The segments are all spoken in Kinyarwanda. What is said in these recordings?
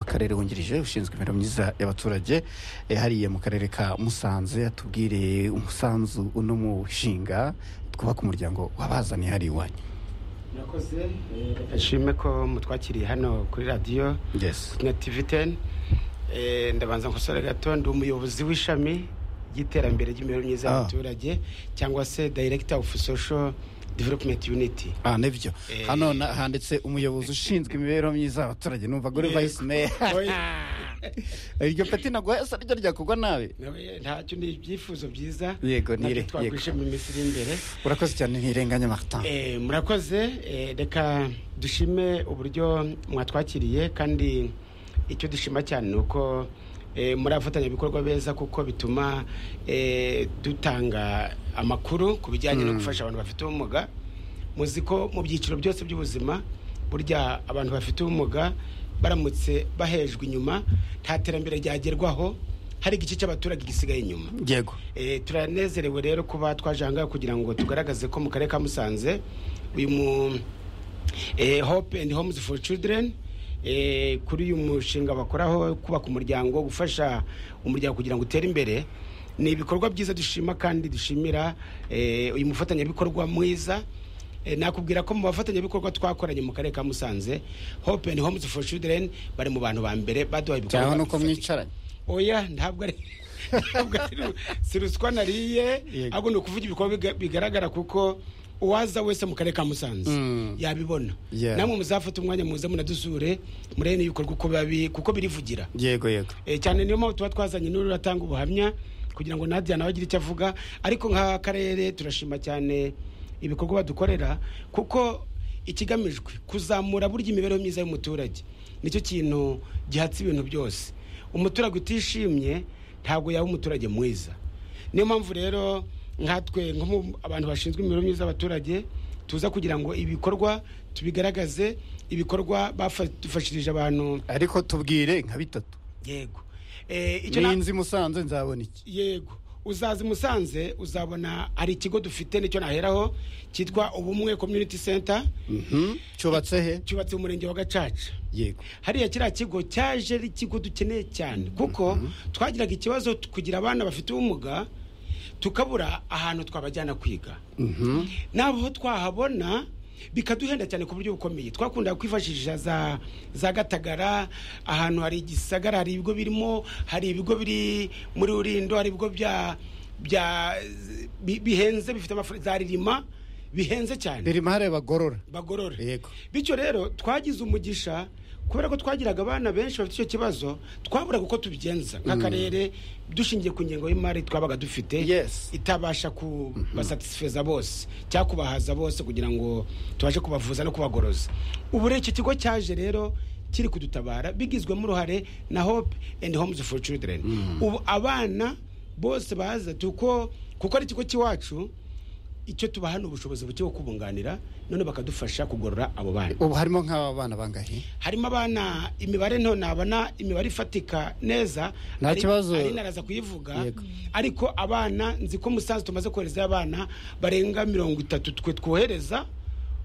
akarere wungirije ushinzwe imibereho myiza y'abaturage eh, hariya mu karere ka musanze atubwire umusanzu uno mushinga twubaka umuryango wabazaniye hariya iwanyu murakoze eh, nshime ko mutwakiriye hano kuri radiyo yes na tivi teni ndabanza nkosore gato ndi umuyobozi w'ishami ry'iterambere ry'imibereho myiza Ah. y'abaturage cyangwa se director of social development unity Ah, nibyo Eh. hano na- handitse umuyobozi ushinzwe imibereho myiza y'abaturage numva gore Yego. vice mayor iryo peti naguhaye se ryo ryakorwa nawe Nawe ntacyo ni ibyifuzo byiza Yego, nire- natwe twagwishemo iminsi iri imbere urakoze cyane ntirenganya martin Eh, murakoze eh, reka dushime uburyo mwatwakiriye kandi icyo dushima cyane ni uko eh, muri abafatanyabikorwa beza kuko bituma eh, dutanga amakuru ku bijyanye no gufasha abantu bafite ubumuga muzi ko mu byiciro byose by'ubuzima burya abantu bafite ubumuga baramutse bahejwe inyuma nta terambere ryagerwaho hari igice cy'abaturage gisigaye inyuma yego Eh, turanezerewe rero kuba twaje ahangaha kugira ngo tugaragaze ko mu karere ka musanze uyu mu eh, hope and homes for children eh, kuri uyu mushinga bakoraho kubaka umuryango gufasha umuryango kugira ngo utere imbere ni ibikorwa byiza dushima kandi dushimira eh, uyu mufatanyabikorwa mwiza Eh, nakubwira ko mu bafatanyabikorwa twakoranye mu karere ka musanze hope and homes for children bari mu bantu ba mbere baduhaye cyangwa ibikorwa nuko bifatika. mwicaranye oya ntabwo ari ntabwo ari ru- si ruswa nariye Yego. ahubwo ni ukuvuga ibikorwa biga- bigaragara kuko uwaza wese mu karere ka musanze Mm. yabibona Yeah. namwe muzafata umwanya muze munadusure murebe n'ibikorwa uko biba- kuko birivugira yego yego Eh, cyane niyo mpamvu tuba twazanye n'uratanga ubuhamya kugira ngo nadia nawe agire icyo avuga ariko nk'akarere turashima cyane ibikorwa badukorera kuko ikigamijwe kuzamura burya imibereho myiza y'umuturage nicyo kintu gihatse ibintu byose umuturage utishimye ntabwo yaba umuturage mwiza niyo mpamvu rero nkatwe nko mu abantu bashinzwe imibereho myiza y'abaturage tuza kugira ngo ibikorwa tubigaragaze ibikorwa bafashirije abantu ariko tubwire nka bitatu yego Eh, icyo na- ninzi musanze nzabona iki yego uzaza i musanze uzabona hari ikigo dufite nicyo naheraho cyitwa ubumwe community center Mhm. cyubatse he cyubatse mu murenge wa gacaca yego hariya kiriya kigo cyaje ari ikigo dukeneye cyane kuko twagiraga ikibazo t- kugira abana bafite ubumuga tukabura ahantu twabajyana kwiga Mhm. n'abo twahabona bikaduhenda cyane ku buryo bukomeye twakunda kwifashisha za za gatagara ahantu hari igisagara hari ibigo birimo hari ibigo biri muri rurindo hari ibigo bya bya bi- bihenze bifite amafaranga za ririma bihenze cyane ririmo hareba gorora bagorora yego bityo rero twagize umugisha kubera ko twagiraga abana benshi bafite icyo kibazo twaburaga uko tubigenza nk'akarere dushingiye ku ngengo y'imari twabaga dufite Yes. itabasha kubasatisfeza bose cyangwa kubahaza bose kugira ngo tubashe kubavuza no kubagoroza ubu rero iki kigo cyaje rero kiri kudutabara bigizwemo uruhare na hope and homes for children ubu abana bose baza tuko kuko ari ikigo cy'iwacu icyo tubahana ubushobozi buke bwo kubunganira none bakadufasha kugorora abo bana ubu harimo nk'aba bana bangahe harimo abana imibare nto nabona imibare ifatika neza Nta Ari- kibazo. ari naraza kuyivuga Yego. ariko abana nzi ko musanze tumaze kohereza abana barenga mirongo itatu twe twohereza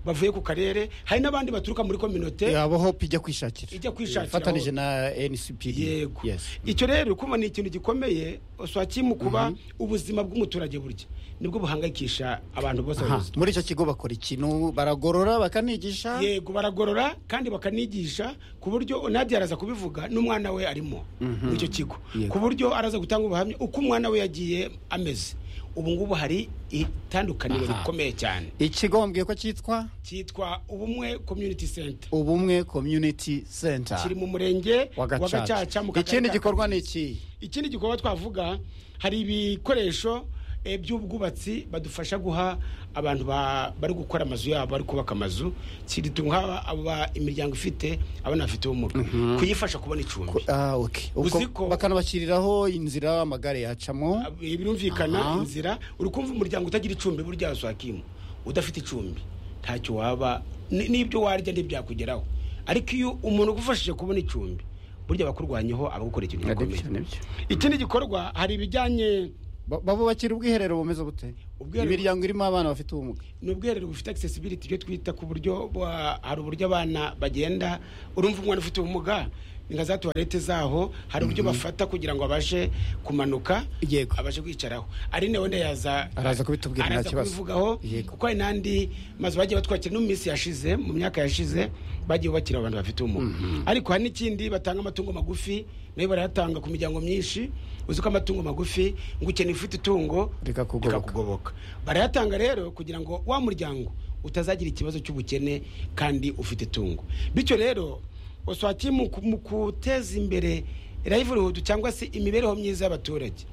bavuye ku karere hari n'abandi baturuka muri kominote yabo hope ijya kwishakira Ijya kwishakira ifatanije aho. na ncp yego yes icyo rero uri kubona ni ikintu gikomeye swakimu kuba ubuzima bw'umuturage burya nibwo buhangayikisha abantu bose Aha, babizi. muri icyo kigo bakora ikintu baragorora bakanigisha yego baragorora kandi bakanigisha ku buryo nadia araza kubivuga n'umwana we arimo muri icyo kigo Yego. ku buryo araza gutanga ubuhamya uko umwana we yagiye ameze ubu ngubu hari itandukaniro Aha. rikomeye cyane ikigo wambwiye ko cyitwa cyitwa ubumwe community center ubumwe community center kiri mu murenge wa wa gacaca gacaca mu Kagari ikindi ka gikorwa ni Kamonyi. iki ikindi gikorwa twavuga hari ibikoresho eh, by'ubwubatsi badufasha guha abantu ba- bari gukora amazu yabo bari kubaka amazu kidutunga aba imiryango ifite abana bafite ubumuga kuyifasha kubona icumbi ah okay ubwo Uzi ko- bakanabashyiriraho inzira amagare yacamo Eh, birumvikana Aha. inzira uri kumva umuryango utagira icumbi burya wasakimu udafite icumbi ntacyo waba ni- n'ibyo warya ntibyakugeraho ariko iyo umuntu ugufashije kubona icumbi burya abakurwanyeho abagukora ikintu gikomeye Nibyo, nibyo. ikindi gikorwa hari ibijyanye Ba- babubakira ubwiherero bumeze bute Ubwiherero- imiryango irimo abana bafite ubumuga ni ubwiherero bufite accessibility ibyo twita ku buryo bwa- hari uburyo abana bagenda urumva umwana ufite ubumuga ni nka za tuwarete zaho hari uburyo bafata kugira ngo abashe kumanuka Yego. abashe kwicaraho ari nawe wenda yaza Araza kubitubwira, nta araza kibazo. kubivugaho Yego. kuko hari n'andi mazu bagiye batwakira no mu minsi yashize mu myaka yashize bagiye bakira abantu bafite ubumuga ariko hari n'ikindi batanga amatungo magufi nayo barayatanga ku miryango myinshi uzi ko amatungo magufi ngo ukeneye ufite itungo Rikakugoboka. rikakugoboka barayatanga rero kugira ngo wa muryango utazagira ikibazo cy'ubukene kandi ufite itungo bityo rero oswati mu ku- mu kuteza imbere livelihood cyangwa se imibereho myiza y'abaturage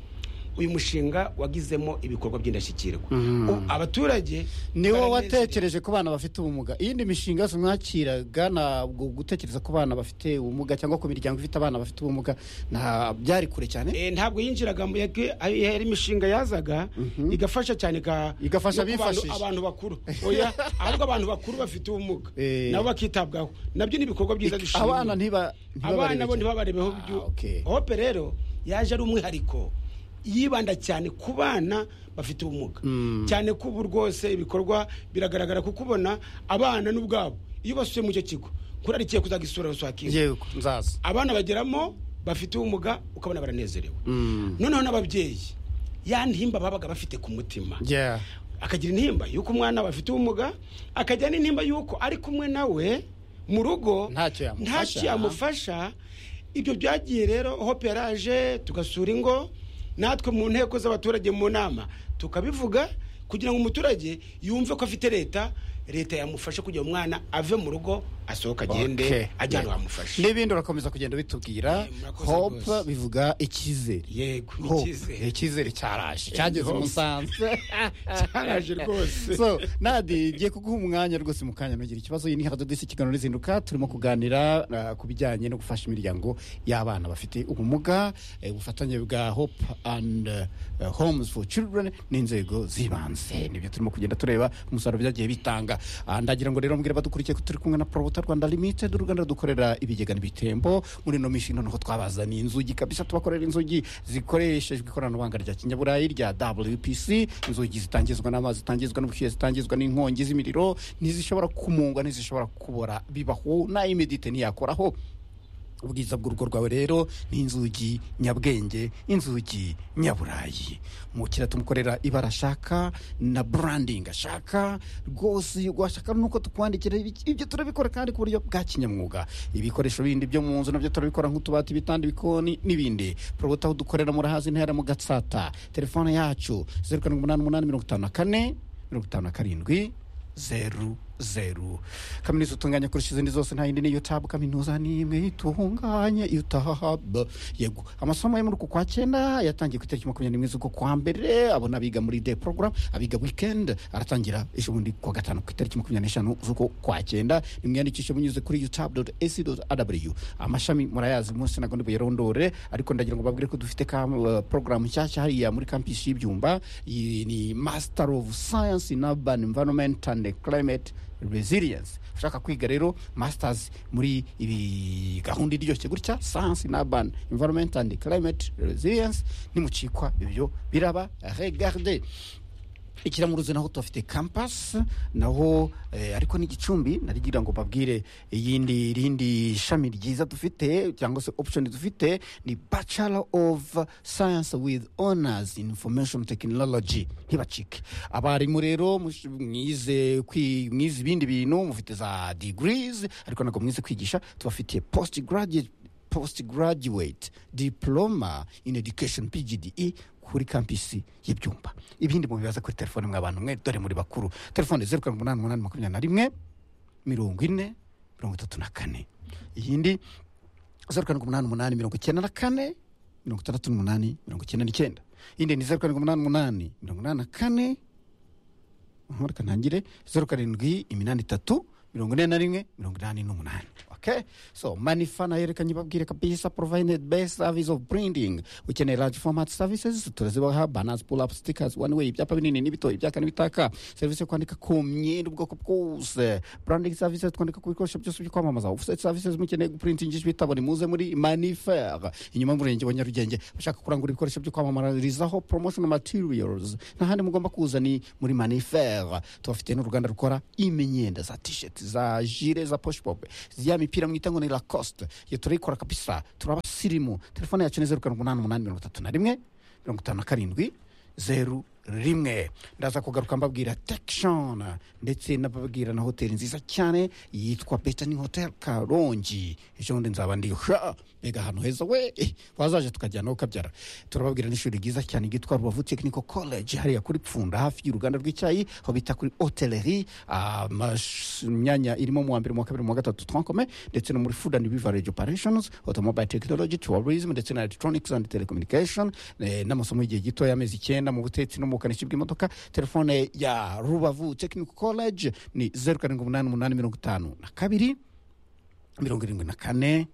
uyu mushinga wagizemo ibikorwa by'indashyikirwa Mhm. U- abaturage ni wowe baranezerewe. watekereje ku bana bafite ubumuga iyindi mishinga yose mwakiraga ntabwo gutekereza ku bana bafite ubumuga cyangwa ku miryango ifite abana bafite ubumuga nta byari kure cyane Eh, ntabwo yinjiraga mu yake- aho yari imishinga yazaga igafasha cyane ka Igafasha no ku bantu- abifashije. abantu bakuru oya ahubwo abantu bakuru bafite ubumuga Eh. nabo bakitabwaho nabyo ni ibikorwa byiza dushimira abana ntiba abana bo ntibabarebe cyane. ntibabarebeho Ah, byu- okay. hope rero yaje ari umwihariko yibanda cyane ku bana bafite ubumuga Mm. cyane ko ubu rwose ibikorwa biragaragara kuko ubona abana n'ubwabo iyo basuye mu icyo kigo kurarikiye kuzagisura ruswakiwe Yego, nzaza abana bageramo bafite ubumuga ukabona baranezerewe Mm. noneho n'ababyeyi ya ntimba babaga bafite ku mutima Yeah. akagira intimba y'uko umwana we afite ubumuga akagira n'intimba y'uko ari kumwe nawe mu rugo Ntacyo yamufasha. ntacyo yamufasha ibyo byagiye rero hope yaraje tugasura ingo natwe mu nteko z'abaturage mu nama tukabivuga kugira ngo umuturage yumve ko afite leta leta yamufasha kugira umwana ave mu rugo asohoka agende Okay. ajya ahantu Yeah. hamufasha n'ibindi urakomeza kugenda bitubwira Eh, murakoze hope rwose. bivuga icyizere yego ni Hope. icyizere. icyizere cyaraje cyageze Hope. umusanzu cyaraje rwose so nadi ngiye kuguha umwanya rwose mu kanya nugira ikibazo iyi ni hadodisi ikiganiro n'izinduka turimo kuganira ah, ku bijyanye no gufasha imiryango y'abana bafite ubumuga eh, ubufatanye bwa hope and eh, homes for children n'inzego z'ibanze nibyo turimo kugenda tureba umusaruro byagiye bitanga Ah, ndagira ngo rero mbwira abadukurikiye ko turi kumwe na promota rwanda limited uruganda dukorera ibigega n'ibitembo muri ino mishinga noneho twabazaniye inzugi kabisa tubakorera inzugi zikoreshejwe ikoranabuhanga rya kinyaburayi rya wpc inzugi zitangizwa n'amazi zitangizwa n'ubushyuhe zitangizwa n'inkongi z'imiriro ntizishobora kumungwa ntizishobora kubora bibaho n'ayimedite ntiyakoraho ubwiza bw'urugo rwawe rero ni inzugi nyabwenge inzugi nyaburayi mukira tumukorera ibara ashaka na branding ashaka rwose washaka nuko tukwandikira ibi- ibyo turabikora kandi ku buryo bwa kinyamwuga ibikoresho bindi byo mu nzu nabyo turabikora nk'utubati ibitanda ibikoni n'ibindi porobota aho dukorera murahazi ntera mu gatsata telefone yacu zeru karindwi umunani umunani mirongo itanu na kane mirongo itanu na karindwi zeru zeru kaminuza utunganya kurusha izindi zose nta yindi niyo tabu kaminuza ni imwe itunganye utahabu yego amasomo yo muri uku kwa cyenda yatangiye ku itariki makumyabiri n'imwe z'uko kwa mbere abona abiga muri day program abiga weekend aratangira ejo bundi ku wa gatanu ku itariki makumyabiri n'eshanu z'uko kwa cyenda nimwiyandikishe munyuze kuri utabu esi aw amashami murayazi munsi ntabwo ndibuyarondore ariko ndagira ngo babwire ko dufite ka uh, porogaramu nshyashya hariya muri kampisi y'ibyumba iyi ni master of science in urban environment and climate resilience ushaka kwiga rero masters muri ibi gahunda iryoshye gutya science in urban environment and climate resilience nimucikwa ibyo biraba regarde ikiramuruzi naho tuhafite campus naho eh, ariko ni gicumbi narigira ngo babwire iyindi irindi shami ryiza dufite cyangwa se option dufite ni bachelor of science with honors in information technology ntibacike abarimu rero mush- mwize kwi- mwize ibindi bintu mufite za degrees ariko ntabwo mwize kwigisha tubafitiye post graduate postgraduate diploma in education pgde kuri kampisi y'ibyumba ibindi mubibaza kuri telefone mwa bantu mwe dore muri bakuru telefone zeru karindwi umunani umunani makumyabiri na rimwe mirongo ine mirongo itatu na kane iyindi zeru karindwi umunani umunani mirongo icyenda na kane mirongo itandatu n'umunani mirongo icyenda n'icyenda iyindi ni zeru karindwi umunani umunani mirongo inani na kane aha reka ntangire zeru karindwi iminani itatu mirongo ine na rimwe mirongo inani n'umunani okay so manifa nayo reka nyibabwire kabisa provided best service of printing ukeneye large format services turazibaha banners pull up stickers one way ibyapa binini n'ibito ibyaka n'ibitaka serivisi yo kwandika ku myenda ubwoko bwose branding services twandika ku bikoresho byose byo kwamamaza offset services mukeneye guprintingisha ibitabo nimuze muri manifer inyuma y'umurenge wa nyarugenge bashaka kurangura ibikoresho byo kwamamarizaho promotional materials n'ahandi mugomba kuza ni muri manifer tubafite n'uruganda rukora imyenda za t-shirt za jire za poshpop za imipira mwita ngo ni lacosite iyo turayikora kabisa turabasirimu telefone yacu ni zeru karindwi umunani umunani mirongo itatu na rimwe mirongo itanu na karindwi zeru rimwe ndaza kugaruka mbabwira tekishoni ndetse nababwira na hoteli nziza cyane yitwa betani hoteli karongi ejo bundi nzaba ndi ha mbega ahantu heza we eh, wazaje tukajyanaho ukabyara turababwira n'ishuri ryiza cyane ryitwa rubavu tekiniko koleji hariya kuri pfunda hafi y'uruganda rw'icyayi aho bita kuri hoteleri imyanya irimo mu wa mbere mu wa kabiri mu wa gatatu twankome ndetse no muri food and beverage operations automobile technology tourism ndetse na electronics and telecommunication eh, n'amasomo y'igihe gito y'amezi icyenda mu butetsi no mu bukanishi bw'imodoka telefone ya rubavu technical college ni zeru karindwi umunani umunani mirongo itanu na kabiri mirongo irindwi na kane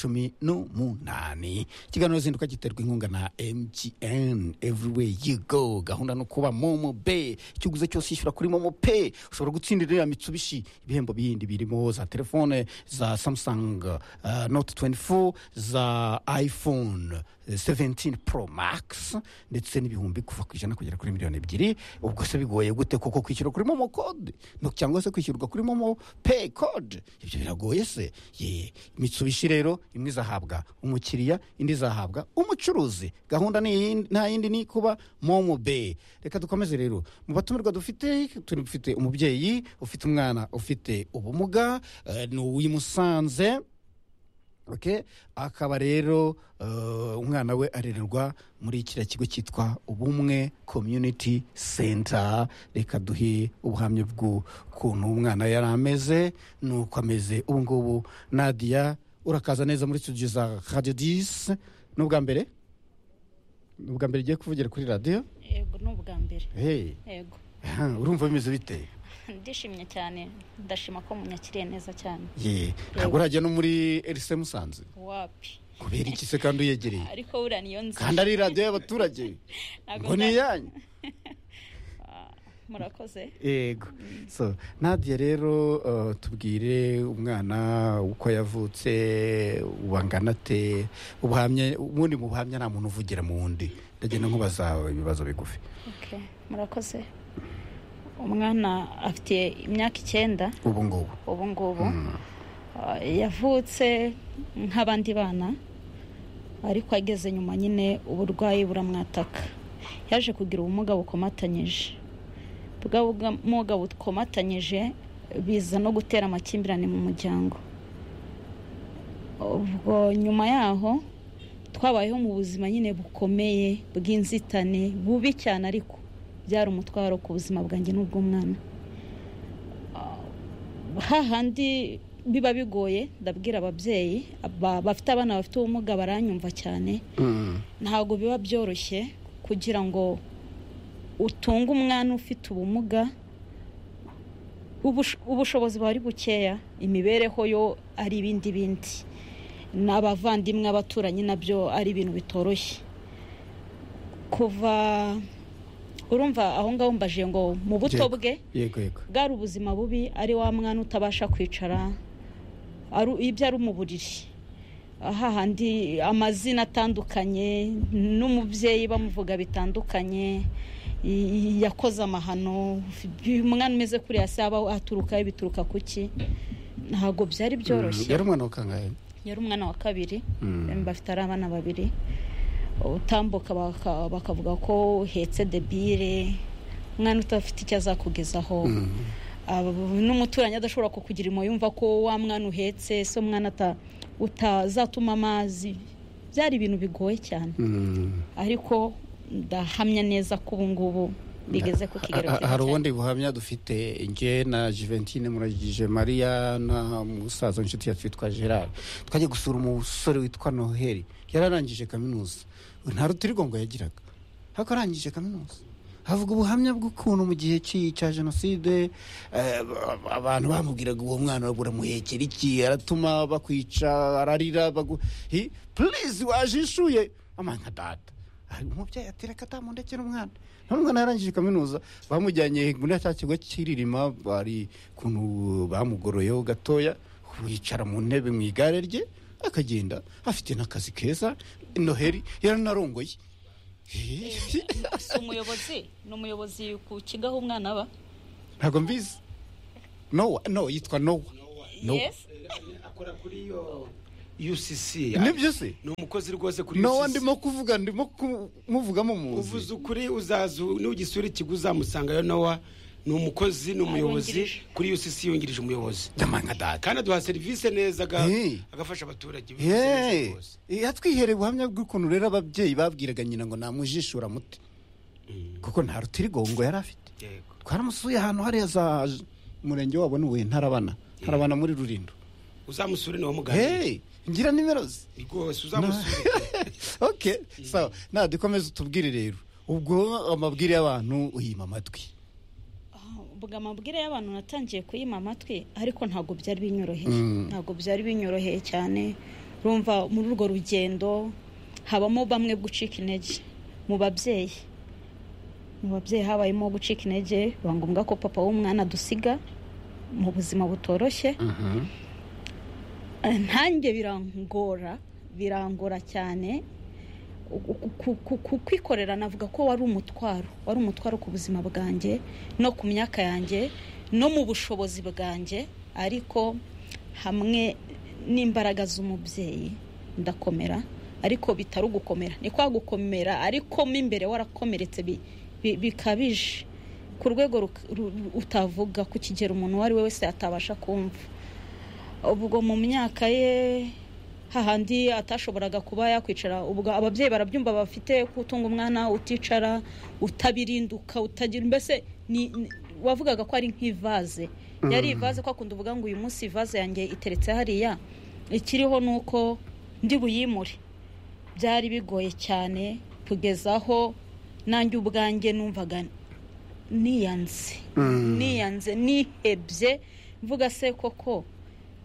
cumi n'umunani ikiganiro zinduka giterwa inkunga na mtn everywhere you go gahunda no kuba momo be ikiguzi cyose yishyura kuri momo pe ushobora gutsindira iriya mitsubishi ibihembo bindi birimo za telefone za samsung uh, note 24 za iphone 17 pro max ndetse n'ibihumbi kuva ku ijana kugera kuri miliyoni ebyiri ubwo se bigoye gute kuko kwishyura kuri momo code no cyangwa se kwishyurwa kuri momo pay code ibyo biragoye se ye mitsubishi rero imwe izahabwa umukiriya indi izahabwa umucuruzi gahunda ni iyi, nta yindi ni kuba momo bay reka dukomeze rero mu batumirwa dufite dufite umubyeyi ufite umwana ufite ubumuga eh, ni uw'imusanze okay? akaba rero eh, umwana we arererwa muri kiriya kigo cyitwa ubumwe community center reka duhe ubuhamya bw'ukuntu umwana yari ameze n'uko ameze ubu ngubu nadia urakaza neza muri studio za radio disi ni ubwa mbere ni ubwa mbere ugiye kuvugira kuri radiyo yego ni ubwa mbere hey. yego urumva bimeze bite ndishimye cyane ndashima ko munyakiriye neza cyane ye ntabwo urajya no muri erise musanze wapi kubera iki se kandi uyegereye ariko buriya niyo nzi kandi ari radiyo y'abaturage Ntabwo ngo ni nza- iyanyu Ah, murakoze yego so nadia rero uh, tubwire umwana uko yavutse ubangana ate ubuhamya ubundi mu buhamya nta muntu uvugira mu wundi ndagenda nkubaza ibibazo bigufi okay murakoze umwana afite imyaka icyenda ubu ngubu ubu ngubu Mm. Ah, yavutse nk'abandi bana ariko ageze nyuma nyine uburwayi buramwataka yaje kugira ubumuga bukomatanyije bwa bumuga bukomatanyije biza no gutera amakimbirane mu muryango ubwo nyuma yaho twabayeho mu buzima nyine bukomeye bw'inzitane bubi cyane ariko byari umutwaro ku buzima bwanjye n'ubw'umwana hahandi biba bigoye ndabwira ababyeyi ba- bafite abana bafite ubumuga baranyumva cyane Mm. ntabwo biba byoroshye kugira ngo utunge umwana ufite ubumuga ubush- ubushobozi buba ari bukeya imibereho yo ari ibindi bindi n'abavandimwe abaturanyi nabyo ari ibintu bitoroshye kuva urumva aho ngaho mbaje ngo mu buto Yego. bwe yego yego bwari ubuzima bubi ari wa mwana utabasha kwicara ari- ibyo ari mu buriri hahandi amazina atandukanye n'umubyeyi bamuvuga bitandukanye i- i- yakoze amahano umwana umeze kuriya se aba aturukaho bituruka ku ki ntabwo byari byoroshye Mm, yari umwana wa kangahe yari umwana wa kabiri Mm. bafite ari abana babiri utambuka baka- bakavuga ko uhetse debire umwana utafite icyo azakugezaho Mm. aba- n'umuturanyi adashobora kukugira impuhwe yumva ko wa mwana uhetse se umwana ata- utazatuma amazi byari ibintu bigoye cyane Mm. ariko ndahamya neza ko ubu ngubu bigeze ku kigero Ha- ha- cyiza hari cyane. ubundi buhamya dufite nge na juventine muragije mariya na musaza inshuti yacu witwa gerard twajya gusura umusore witwa noheli yararangije kaminuza nta rutirigongo yagiraga ariko arangije kaminuza havuga ubuhamya bw'ukuntu mu gihe cy'i- cya jenoside eh, ba- abantu bamubwiraga uwo mwana buramuhekera iki aratuma bakwica ararira bagu hi purize wajishuye amanka data Ari umubyeyi atera akadamu ndetse n'umwana n'umwana yarangije kaminuza bamujyanye muri cya kigo cy'iririma bari ukuntu bamugoroyeho gatoya yicara mu ntebe mu igare rye akagenda afite n'akazi keza noheli yaranarongoye si umuyobozi ni umuyobozi ku kigo aho umwana aba ntabwo mbizi nowa no yitwa nowa No. Yes. akora kuri iyo UCC nibyo se ni umukozi rwose kuri nawe UCC ndimo kuvuga ndimo ku- muvugamo uvuze muzi ukuri uzaza nugisura ikigo uzamusangayo nowa ni umukozi ni umuyobozi Yungirije. kuri UCC yungirije umuyobozi ndama nka data kandi aduha serivisi neza aga- Hey. agafasha abaturage buri serivisi yeee rwose. yatwihereye ubuhamya bw'ukuntu rero ababyeyi babwiraga nyina ngo namujishura muti kuko nta rutirigongo yari afite yego twaramusuye ahantu hariya za umurenge wabo ni uwuhe ntarabana ntarabana muri rurindo uzamusure niwe muganga hey ngira nimero ze rwose uzamusure okay sawa nta dukomeze utubwire rero ubwo amabwire y'abantu uyima amatwi ubwo amabwire y'abantu natangiye kuyima amatwi ariko ntabwo byari binyoroheye Mm. ntabwo byari binyoroheye cyane urumva muri urwo rugendo habamo bamwe gucika intege mu babyeyi mu babyeyi habayemo gucika intege biba ngombwa ko papa w'umwana adusiga mu buzima butoroshye Eh, ntange birangora birangora cyane Ku- ku- ku- ku- kwikorera navuga ko wari umutwaro wari umutwaro ku buzima bwanjye no ku myaka yanjye no mu bushobozi bwanjye ariko hamwe n'imbaraga z'umubyeyi ndakomera ariko bitari ugukomera ni kwa gukomera ariko mo imbere warakomeretse bi- bi- bikabije ku rwego ruka- ru- ru- utavuga ku kigero umuntu uwo ari we wese atabasha kumva ubwo mu myaka ye hahandi atashoboraga kuba yakwicara ubwo ababyeyi barabyumva bafite kutunga umwana uticara utabirinduka utagira mbese ni- ni- wavugaga ko ari nk'ivaze yari ivaze ko akunda uvuga ngo uyu munsi ivaze yanjye iteretse hariya ikiriho ni uko ndi buyimure byari bigoye cyane kugeza aho nanjye ubwanjye numvaga niyanze niyanze nihebye mvuga se koko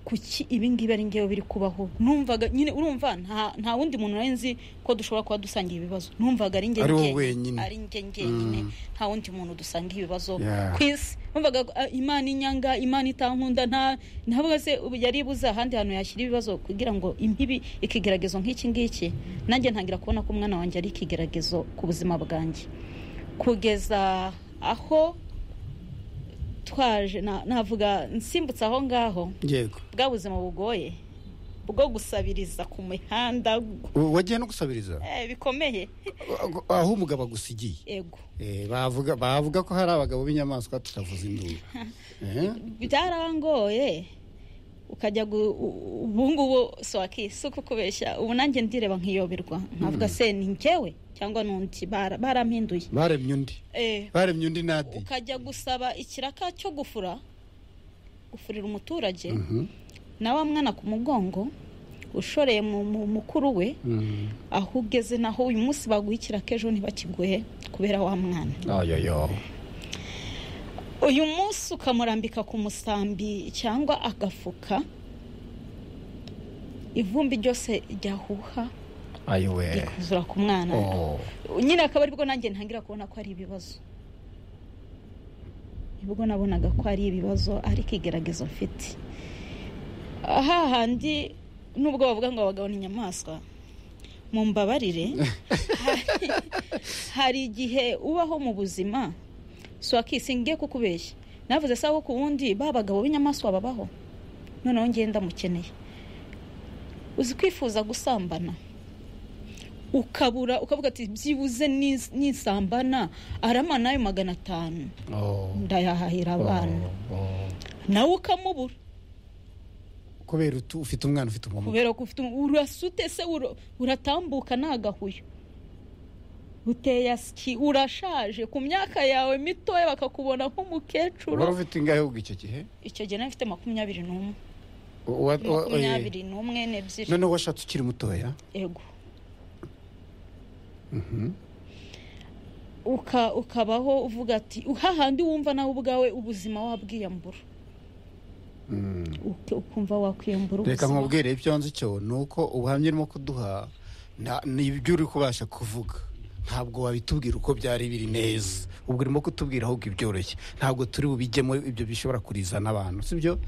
kuki ibingibi ari ngewe biri kubaho numvaga nyine urumva nta- nta wundi muntu nari nzi ko dushobora kuba dusangiye ibibazo numvaga ari njye Ari wowe njyenyine. wenyine. ari njye njyenyine nta wundi muntu dusangiye ibibazo Yeah. ku isi numvaga ah, imana inyanga imana itankunda nta ntabwo se ubu yari ibuze ahandi hantu yashyira ibibazo kugira ngo impibi ikigeragezo nk'iki ngiki nanjye ntangira kubona ko umwana wanjye ari ikigeragezo ku buzima bwanjye kugeza aho twaje na- navuga nsimbutse aho ngaho yego bwa buzima bugoye bwo gusabiriza ku mihanda gu- U- wagiye no gusabiriza eh, bikomeye aho umugabo agusigiye ego Eh, bavuga bavuga ko hari abagabo b'inyamaswa tutavuze induru Eh? byarangoye ukajya gu- u- ubu ngubu swaki si ukukubeshya ubu nanjye ndireba nkiyoberwa nkavuga se ni njyewe cyangwa n'undi bara- barampinduye baremye undi Eh, baremye undi nadi ukajya gusaba ikiraka cyo gufura gufurira umuturage Mhm. na wa mwana ku mugongo ushoreye mu mu- mukuru we Mm. aho ugeze naho uyu munsi baguha ikiraka ejo ntibakiguhe kubera wa mwana ayoyo uyu munsi ukamurambika ku musambi cyangwa agafuka ivumbi ryose ryahuha ayo we rikuzura ku mwana Oh. nyine akaba aribwo nanjye ntangira kubona ko ari ibibazo nibwo nabonaga ko ari ibibazo ariko igeragezo mfite hahandi nubwo bavuga ngo abagabo ni inyamaswa mu mbabarire hari, hari igihe ubaho mu buzima swakisi ngiye kukubeshya navuze sawa ku wundi ba bagabo b'inyamaswa babaho noneho ngenda mukeneye uzi kwifuza gusambana ukabura ukavuga ati byibuze nis- nisambana arama nayo magana atanu Oh. ndayahahira abana Oh. Oh. nawe ukamubura kubera utu- ufite umwana ufite ubumuga kubera ko ufite umu- urasute se ura- uratambuka ni agahuyo uteye asiki urashaje ku myaka yawe mitoya bakakubona wari nk'umukecuru ufite ingahe ubwo icyo gihe icyo gihe nari mfite makumyabiri n'umwe U- wa- wa- eh, makumyabiri n'umwe n'ebyiri noneho washatse ukiri mutoya ego Mhm. uka ukabaho uvuga ati hahandi wumva nawe ubwawe ubuzima wabwiyambura Mm. Uke- ukumva wakwiyambura reka ubuzima nkubwire ibyo nzi cyo ni uko ubuhamya urimo kuduha nta- ni ibyo uri kubasha kuvuga ntabwo wabitubwira uko byari biri neza ubwo urimo kutubwira ahubwo ibyoroshye ntabwo turi bubijyemo ibyo bishobora kurizana abantu sibyo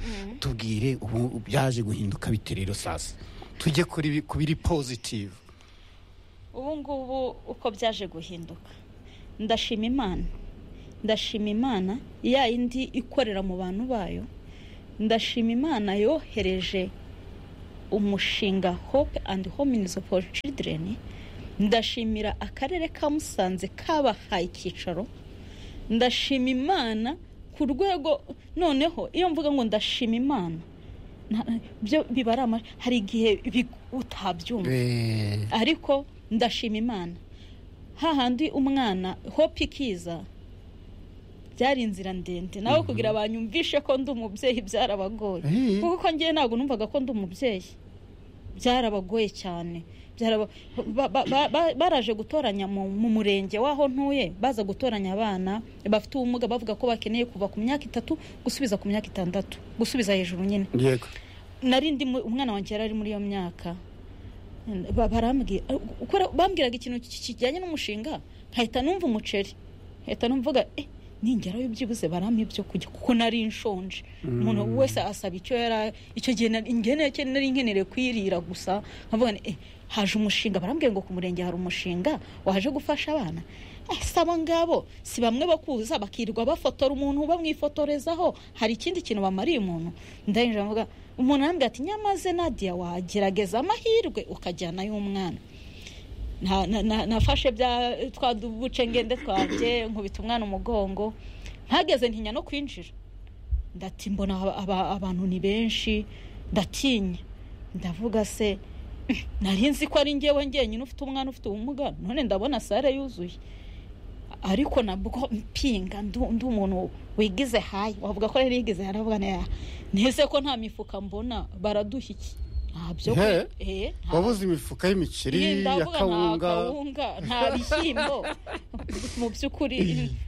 tubwire ubu byaje guhinduka bite rero sasa tujye kuri bi- ku biri pozitivu ubu ngubu uko byaje guhinduka ndashima imana ndashima imana ya yindi ikorera mu bantu bayo ndashima imana yohereje umushinga hope and hominizo for children ndashimira akarere ka musanze kabahaye icyicaro ndashima imana ku rwego noneho iyo mvuga ngo ndashima imana nta- byo bibara hari igihe big- utabyumva Eh, ariko ndashima imana hahandi umwana hope ikiza byari inzira ndende nawe kugira banyumvishe ko ndi umubyeyi byarabagoye Eh. kuko ngewe ntabwo numvaga ko ndi umubyeyi byarabagoye cyane Byaraba- ba- ba- ba- ba- baraje gutoranya mu mu murenge w'aho ntuye baza gutoranya abana bafite ubumuga bavuga ko bakeneye kuva ku myaka itatu gusubiza ku myaka itandatu gusubiza hejuru nyine yego nari ndi mu- umwana wanjye yari ari muri iyo myaka Ba- barambwira ukora- bambwiraga ikintu ki- kijyanye n'umushinga nkahita numva umuceri nkahita numvuga eh, ningerayo byibuze barampa ibyo kurya kuko nari nshonje umuntu wese asaba icyo yara icyo gihe nari ngenereye- nari nkenerewe kwirira gusa nkavuga nti, eh, haje umushinga barambwiye ngo ku murenge hari umushinga waje gufasha abana Eh, si abo ngabo si bamwe bakuza bakirirwa bafotora umuntu bamwifotorezaho hari ikindi kintu bamariye umuntu ndayinjira mvuga umuntu arambwira ati nyamaze nadia wagerageza amahirwe ukajyanayo umwana nta- na- na- nafashe bya twa dubucengende twanjye nkubita umwana umugongo mpageze ntinya no kwinjira ndati mbona aba- aba- abantu ni benshi ndatinya ndavuga se nari nzi ko ari ngewe ngenyine ufite umwana ufite ubumuga none ndabona sare yuzuye ariko nabwo mpinga ndu ndu umuntu wigize hayi wavuga ko rero yigize hayi aravuga neza nese ko nta mifuka mbona baraduha iki nta byo He? kwe- eh, nta- wabuze imifuka y'imiceri ya ndavuga nta kawunga kawunga nta bishyimbo mu by'ukuri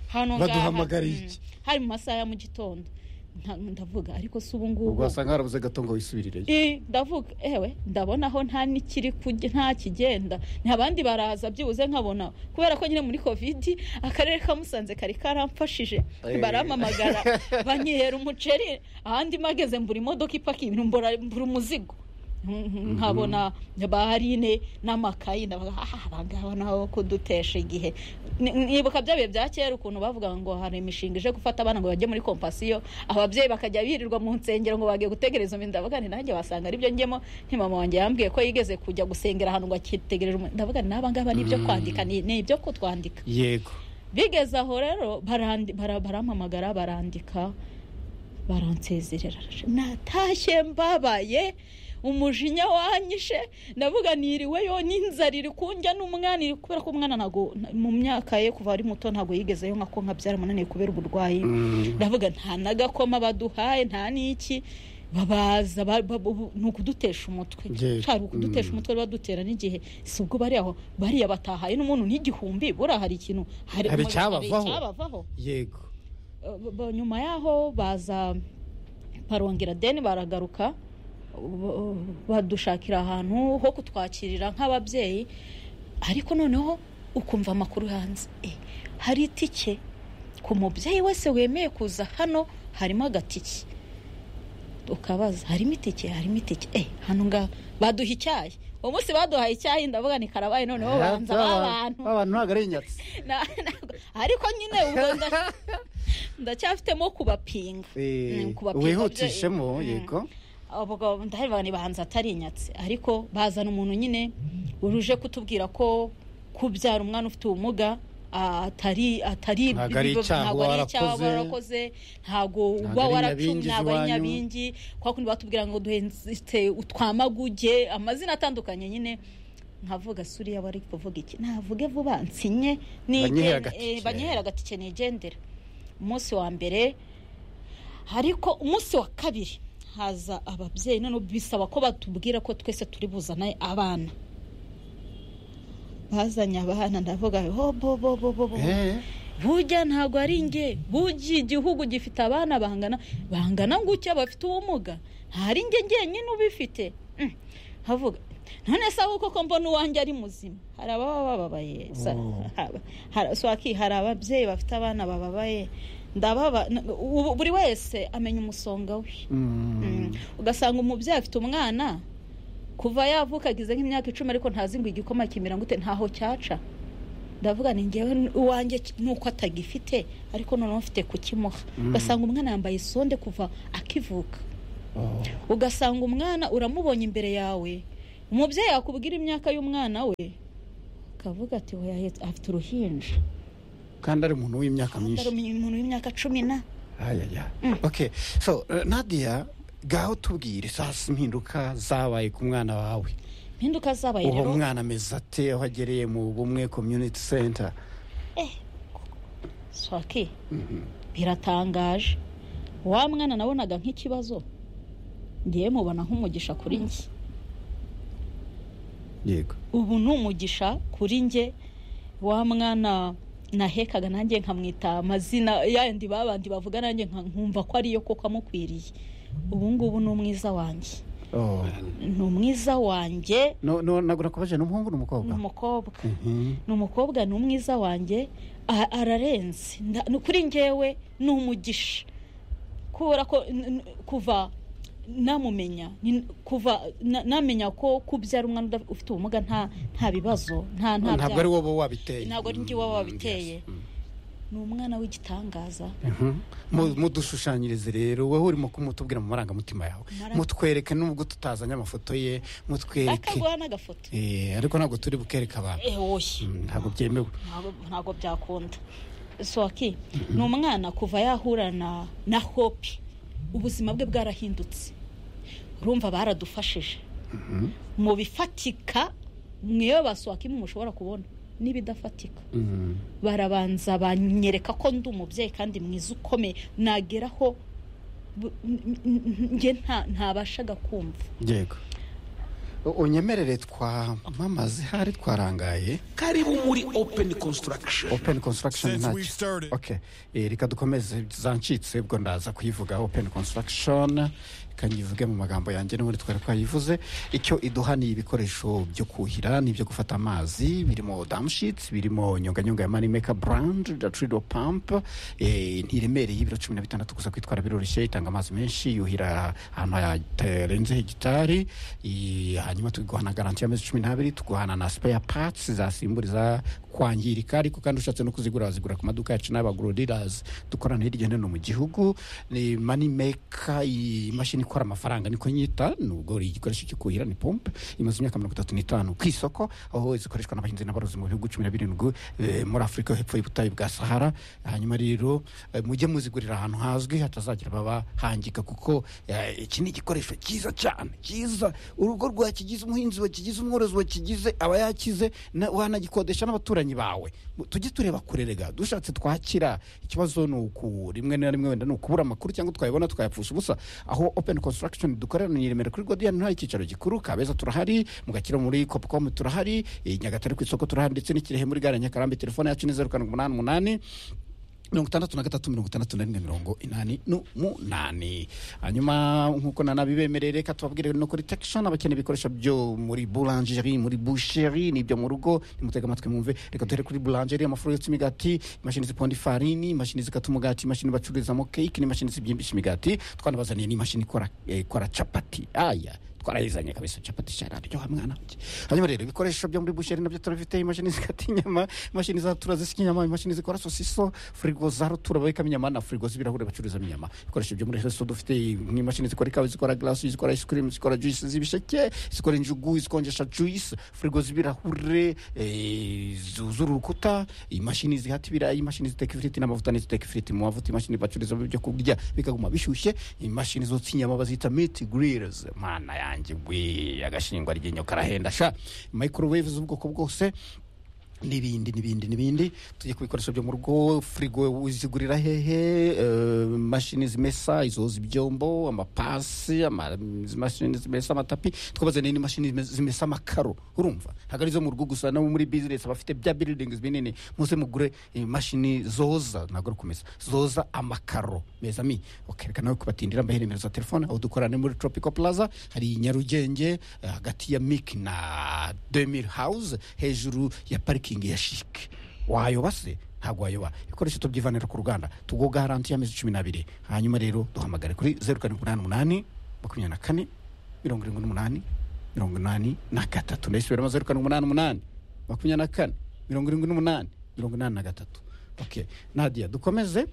hano ngaha Baduhamagariye mm, iki? hari mu masaha ya mu gitondo Nta- ndavuga ariko si ubu ngubu ubwo wasanga harabuze gato ngo wisubirireyo Eh, ndavuga ewe ndabona aho nta n'ikiri kujya nta kigenda nta bandi baraza byibuze nkabona kubera ko nyine muri covid akarere ka musanze kari karamfashije Eh. barampamagara banyihera umuceri ahandi mageze mbura imodoka ipakiye ibintu mbura mbura umuzigo nkabona barine n'amakayi ndavuga "Ah, abangaba nabo kudutesha igihe Ni- nibuka bya bihe bya kera ukuntu bavuga ngo hari imishinga ije gufata abana ngo bajye muri kompasiyo ababyeyi bakajya birirwa mu nsengero ngo bagiye gutegereza umuntu ndavuga nti nanjye wasanga aribyo njyemo nti mama wanjye yambwiye ko yigeze kujya gusengera ahantu ngo akitegereje umuntu ndavuga nti n'abangaba ni ibyo kwandika ni ni ibyo kutwandika yego bigeze aho rero barandi- bara- barampamagara barandika baransezerera natashye mbabaye umujinya wanyishe ndavuga niriweyo n'inzara iri kunjya n'umwana iri kubera ko umwana ntago mu myaka ye kuva ari muto ntago yigezeyo nka ko nkabyara munaniye kubera uburwayi ndavuga nta n'agakoma baduhaye nta n'iki babaza ba- ba- bu- ni ukudutesha umutwe Yes. hari ukudutesha Mm. umutwe badutera n'igihe si ubwo bari aho bariya batahaye n'umuntu n'igihumbi buriya hari ikintu Hari umuriro, icyabavaho. icyabavaho yego Ba- ba- nyuma yaho baza barongera deni baragaruka ba- badushakira ahantu ho kutwakirira nk'ababyeyi ariko noneho ukumva amakuru hanze Eh, hari itike ku mubyeyi wese wemeye kuza hano harimo agatike ukabaza harimo itike harimo itike eh hano ngaha baduha icyayi uwo munsi baduhaye icyayi ndavuga ni karabaye noneho banza abantu b'abantu ntabwo ari inyatsi Na- ntabwo- ariko nyine ubwo nda- ndacyafitemo kubapinga Eh, Mm, kubapinga wihutishemo byo- mm. yego ubwo ndaheba ni bahanzi atari inyatsi ariko bazana umuntu nyine uruje kutubwira ko kubyara umwana ufite ubumuga ah, atari atari Ntabwo ari icyaha ntabwo uba ari icyaha uba warakoze. warakoze ntabwo Ntabwo uba ari waracumye nyabingi ntabwo ari z'iwanyu. nyabingi kwa kundi batubwira ngo duhenzite utwamaguge amazina atandukanye nyine nkavuga suriya bari kuvuga iki navuge vuba nsinye Banyihera agatike. banyihera agatike nigendera umunsi wa mbere ariko umunsi wa kabiri haza ababyeyi noneho bisaba ko batubwira ko twese turi buzane abana bazanye abana ndavuga ho bo bo bo bo bo Eh, burya ntabwo ari nge burya igihugu gifite abana bangana bangana gutya bafite ubumuga ntari nge ngenyine ubifite Mm. havuga none se ahubwo ko mbona uwanjye ari muzima hari ababa bababaye Sa- Oh. haba- hari- swaki hari ababyeyi bafite abana bababaye ndababa na- ubu- buri wese amenya umusonga we mm, ugasanga umubyeyi afite umwana kuva yavuka agize nk'imyaka icumi ariko ntazi ngo igikoma kimera gute ntaho cyaca ndavuga ni ngewe uwanjye nuko atagifite ariko noneho mfite kukimuha ugasanga umwana yambaye isonde kuva akivuka ugasanga umwana uramubonye imbere yawe umubyeyi yakubwira imyaka y'umwana we akavuga ati "Oya, ahetse- afite uruhinja kandi ari umuntu w'imyaka myinshi Atari umuntu w'imyaka cumi na ayaya okay so eh, nadia gaho tubwire za mpinduka zabaye ku mwana wawe impinduka zabaye uwo rero mwana ameze ate aho agereye mu bumwe community center swaki biratangaje wa mwana nabonaga nk'ikibazo ngewe mubona nk'umugisha kuri njye yego ubu ni umugisha kuri njye wa mwana nahekaga nanjye nkamwita amazina yandi babandi bavuga nanjye nka- nkumva ko ariyo koko amukwiriye ubu ngubu ni umwiza wanjye Oh. ni umwiza wanjye no no ntabwo nakubaje ni umuhungu n'umukobwa ni umukobwa Mhm. ni umukobwa ni umwiza wanjye a- ararenze Nda- ni kuri ngewe ni umugisha kubera ko n- n- kuva namumenya ni- kuva na- namenya ko kubyara umwana udaf- ufite ubumuga nta nta bibazo nta nta ntabwo ari byago. wowe wabiteye Ntabwo ari njye wowe Mm, wabiteye. yes. Mm. ni umwana w'igitangaza Mhm. Mu- mudushushanyirize rero wowe urimo kumutubwira mu marangamutima yawe Mara- mutwereke nubwo tutazanye amafoto ye mutwereke akaguha n'agafoto Eh, ariko ntabwo turi bukereke abantu Eh, oya Mm, ntabwo byemewe Ntabwo- ntabwo byakunda soki ni umwana kuva yahura na na hope ubuzima bwe bwarahindutse urumva baradufashije mu bifatika mwiyo basohoka imwe mushobora kubona n'ibidafatika Mhm. barabanza banyereka ko ndi umubyeyi kandi mwiza ukomeye nageraho bu- n- n- njye nta- ntabashaga kumva yego U- unyemerere twamamaze hari twarangaye karibu muri open construction open construction Since ntacyo we've started. okay Eh, reka dukomeze zancitse ubwo ndaza kuyivuga open construction reka nyivuge mu magambo yanjye n'ubundi twari twayivuze icyo iduha ni ibikoresho byo kuhira n'ibyo gufata amazi birimo damshits birimo nyonganyonga ya money maker brand datrido pump eh, ntiremereye ibiro cumi na bitandatu gusa kwitwara biroroshye itanga amazi menshi yuhira ahantu hatarenze hegitari Eh, hanyuma tuguha na garanti y'amezi cumi n'abiri tuguhana na spare parts zasimburiza kwangirika ariko kandi ushatse no kuzigura wazigura ku maduka yacu n'abagurodiras dukorana hirya no hino mu gihugu ni money maker imashini ikora amafaranga niko nyita nubwo ari igikoresho cyo kuhira ni pompe imaze imyaka mirongo itatu n'itanu ku isoko aho zikoreshwa n'abahinzi n'aborozi mu bihugu cumi na birindwi eh, muri afurika yo hepfo y'ubutayu bwa sahara hanyuma rero eh, mujye muzigurira ahantu hazwi hatazagira babahangika kuko eh, iki ni igikoresho cyiza cyane cyiza urugo rwakigize umuhinzi wakigize umworozi wakigize aba yakize na- wanagikodesha n'abaturanyi bawe Mu- tujye tureba kure rega dushatse twakira ikibazo ni uku rimwe na rimwe wenda ni ukubura amakuru cyangwa twayabona tukayapfusha ubusa aho open construction dukorera ni i remera kuri godiyani hari icyicaro gikuru kabeza turahari mugakira muri copcom turahari i nyagatare ku isoko turahari ndetse n'ikirehe muri gare ya nyakarambi telefone yacu ni zeru karindwi umunani umunani mirongo itandatu na gatatu mirongo itandatu na rimwe mirongo inani n'umunani hanyuma nk'uko nanabibemereye reka tubabwire no kuri tekishoni abakeneye ibikoresho byo muri burangeri muri busheri n'ibyo mu rugo nimutega amatwi mwumve reka duhere kuri burangeri amafuro yotsa imigati imashini ziponda ifarini imashini zikata umugati imashini bacururizamo keke n'imashini zibyimbisha imigati twanabazaniye n'imashini ikora eh, ikora capati aya twarayizanye kabisa capati cyararyoha mwana wanjye hanyuma rero ibikoresho byo muri busheri nabyo turabifite imashini zikata inyama imashini zatura zisya inyama imashini zikora sosiso firigo za rutura babikamo inyama na firigo z'ibirahure bacururizamo inyama ibikoresho byo muri resto dufite nk'imashini zikora ikawa zikora glasi zikora ice cream zikora juice z'ibisheke zikora injugu zikonjesha juice firigo z'ibirahure eh, zuzura urukuta imashini zihata ibirayi imashini ziteka ifiriti n'amavuta n'iziteka ifiriti mu mavuta imashini bacururizamo ibyo kurya bikaguma bishyushye imashini zotsa inyama bazita meat grillers mana yanjye we agashingwa ryinyo karahenda sha microwave z'ubwoko bwose n'ibindi n'ibindi n'ibindi tujye ku bikoresho byo mu rugo firigo uzigurira hehe eh, mashini zimesa izoza ibyombo amapasi ama- imashini zimesa amatapi twabazaniye n'imashini zime- zimesa amakaro urumva ntabwo ari izo mu rugo gusa no muri bizinesi abafite bya biridingizi binini muze mugure imashini zoza ntabwo ari ukumesa zoza amakaro meza mi okereka nawe kubatindira mbahe nimero za telefone aho dukora ni muri tropical plaza hari nyarugenge eh, hagati ya mik na demir house hejuru ya parikingi ya shike wayoba se ntabwo wayoba ibikoresho tubyivanira ku ruganda tuguha garanti y'amezi cumi n'abiri hanyuma rero duhamagare kuri zeru karindwi umunani umunani makumyabiri na kane mirongo irindwi n'umunani mirongo inani na gatatu ndayisubiramo zeru karindwi umunani umunani makumyabiri na kane mirongo irindwi n'umunani mirongo inani na gatatu okay nadia dukomeze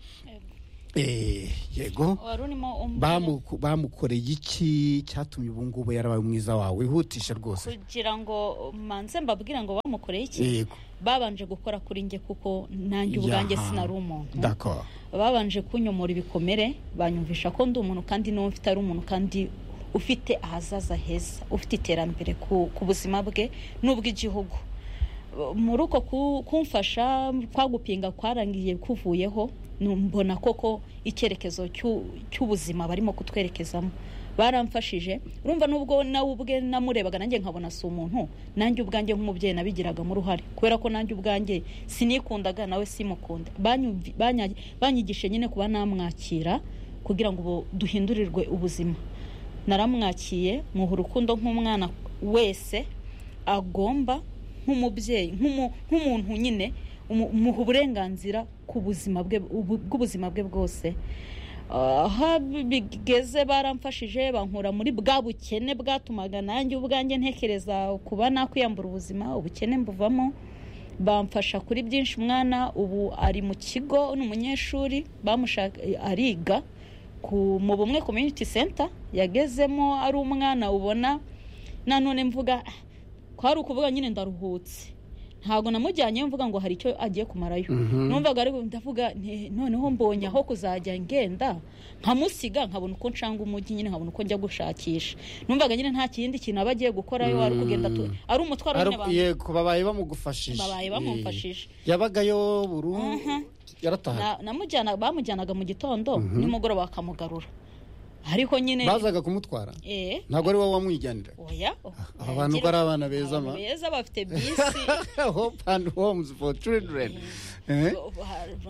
Eh, yego wari urimo umwanya Bamuko- bamukoreye iki cyatumye ubu ngubu yarabaye umwiza wawe wihutisha rwose kugira ngo manze mbabwire ngo bamukoreye iki yego babanje gukora kuri njye kuko nanjye ubwanjye Yaha. sinari umuntu d'accord babanje kunyomora ibikomere banyumvisha ko ndi umuntu kandi n'uwo mfite ari umuntu kandi ufite ahazaza heza ufite iterambere ku, ku buzima bwe n'ubw'igihugu muri uko ku- kumfasha kwa gupinga kwarangiye kuvuyeho mbona koko icyerekezo cy'u- cy'ubuzima barimo kutwerekezamo baramfashije urumva n'ubwo nawe ubwe namurebaga nanjye nkabona si umuntu nanjye ubwanjye nk'umubyeyi nabigiragamo uruhare kubera ko nanjye ubwanjye sinikundaga nawe simukunda Banyumvi- banya- banyigishe nyine kuba namwakira kugira ngo ubu- duhindurirwe ubuzima naramwakiye muha urukundo nk'umwana wese agomba nk'umubyeyi nk'umu- nk'umuntu nyine umu- umuha uburenganzira ku buzima bwe ubu- bw'ubuzima bwe bwose aho bigeze baramfashije bankura muri bwa bukene bwatumaga nanjye ubwanjye ntekereza kuba nakwiyambura ubuzima ubukene mbuvamo bamfasha kuri byinshi umwana ubu ari mu kigo ni umunyeshuri bamushaka ariga ku mu bumwe community center yagezemo ari umwana ubona nanone mvuga "Ah, kwari ukuvuga nyine ndaruhutse ntabwo namujyanyeyo mvuga ngo hari icyo agiye kumarayo Mhm. numvaga ari ndavuga nti, noneho mbonye aho kuzajya ngenda nkamusiga nkabona uko ncanga umujyi nyine nkabona uko njya gushakisha numvaga nyine nta kindi kintu aba agiye gukorayo ari kugenda tu- ari umutwaro nyine Ari- abantu yego babaye bamugufashije babaye Eh, bamumfashije yabagayo burundu Mhm. yarataha Na- namujyana bamujyanaga mu gitondo nimugoroba bakamugarura ariko nyine bazaga kumutwara eh ntabwo ari wowe wamwijyanira oya aba bantu ko ari abana beza ma Abantu beza bafite bisi hope and homes for children Eh?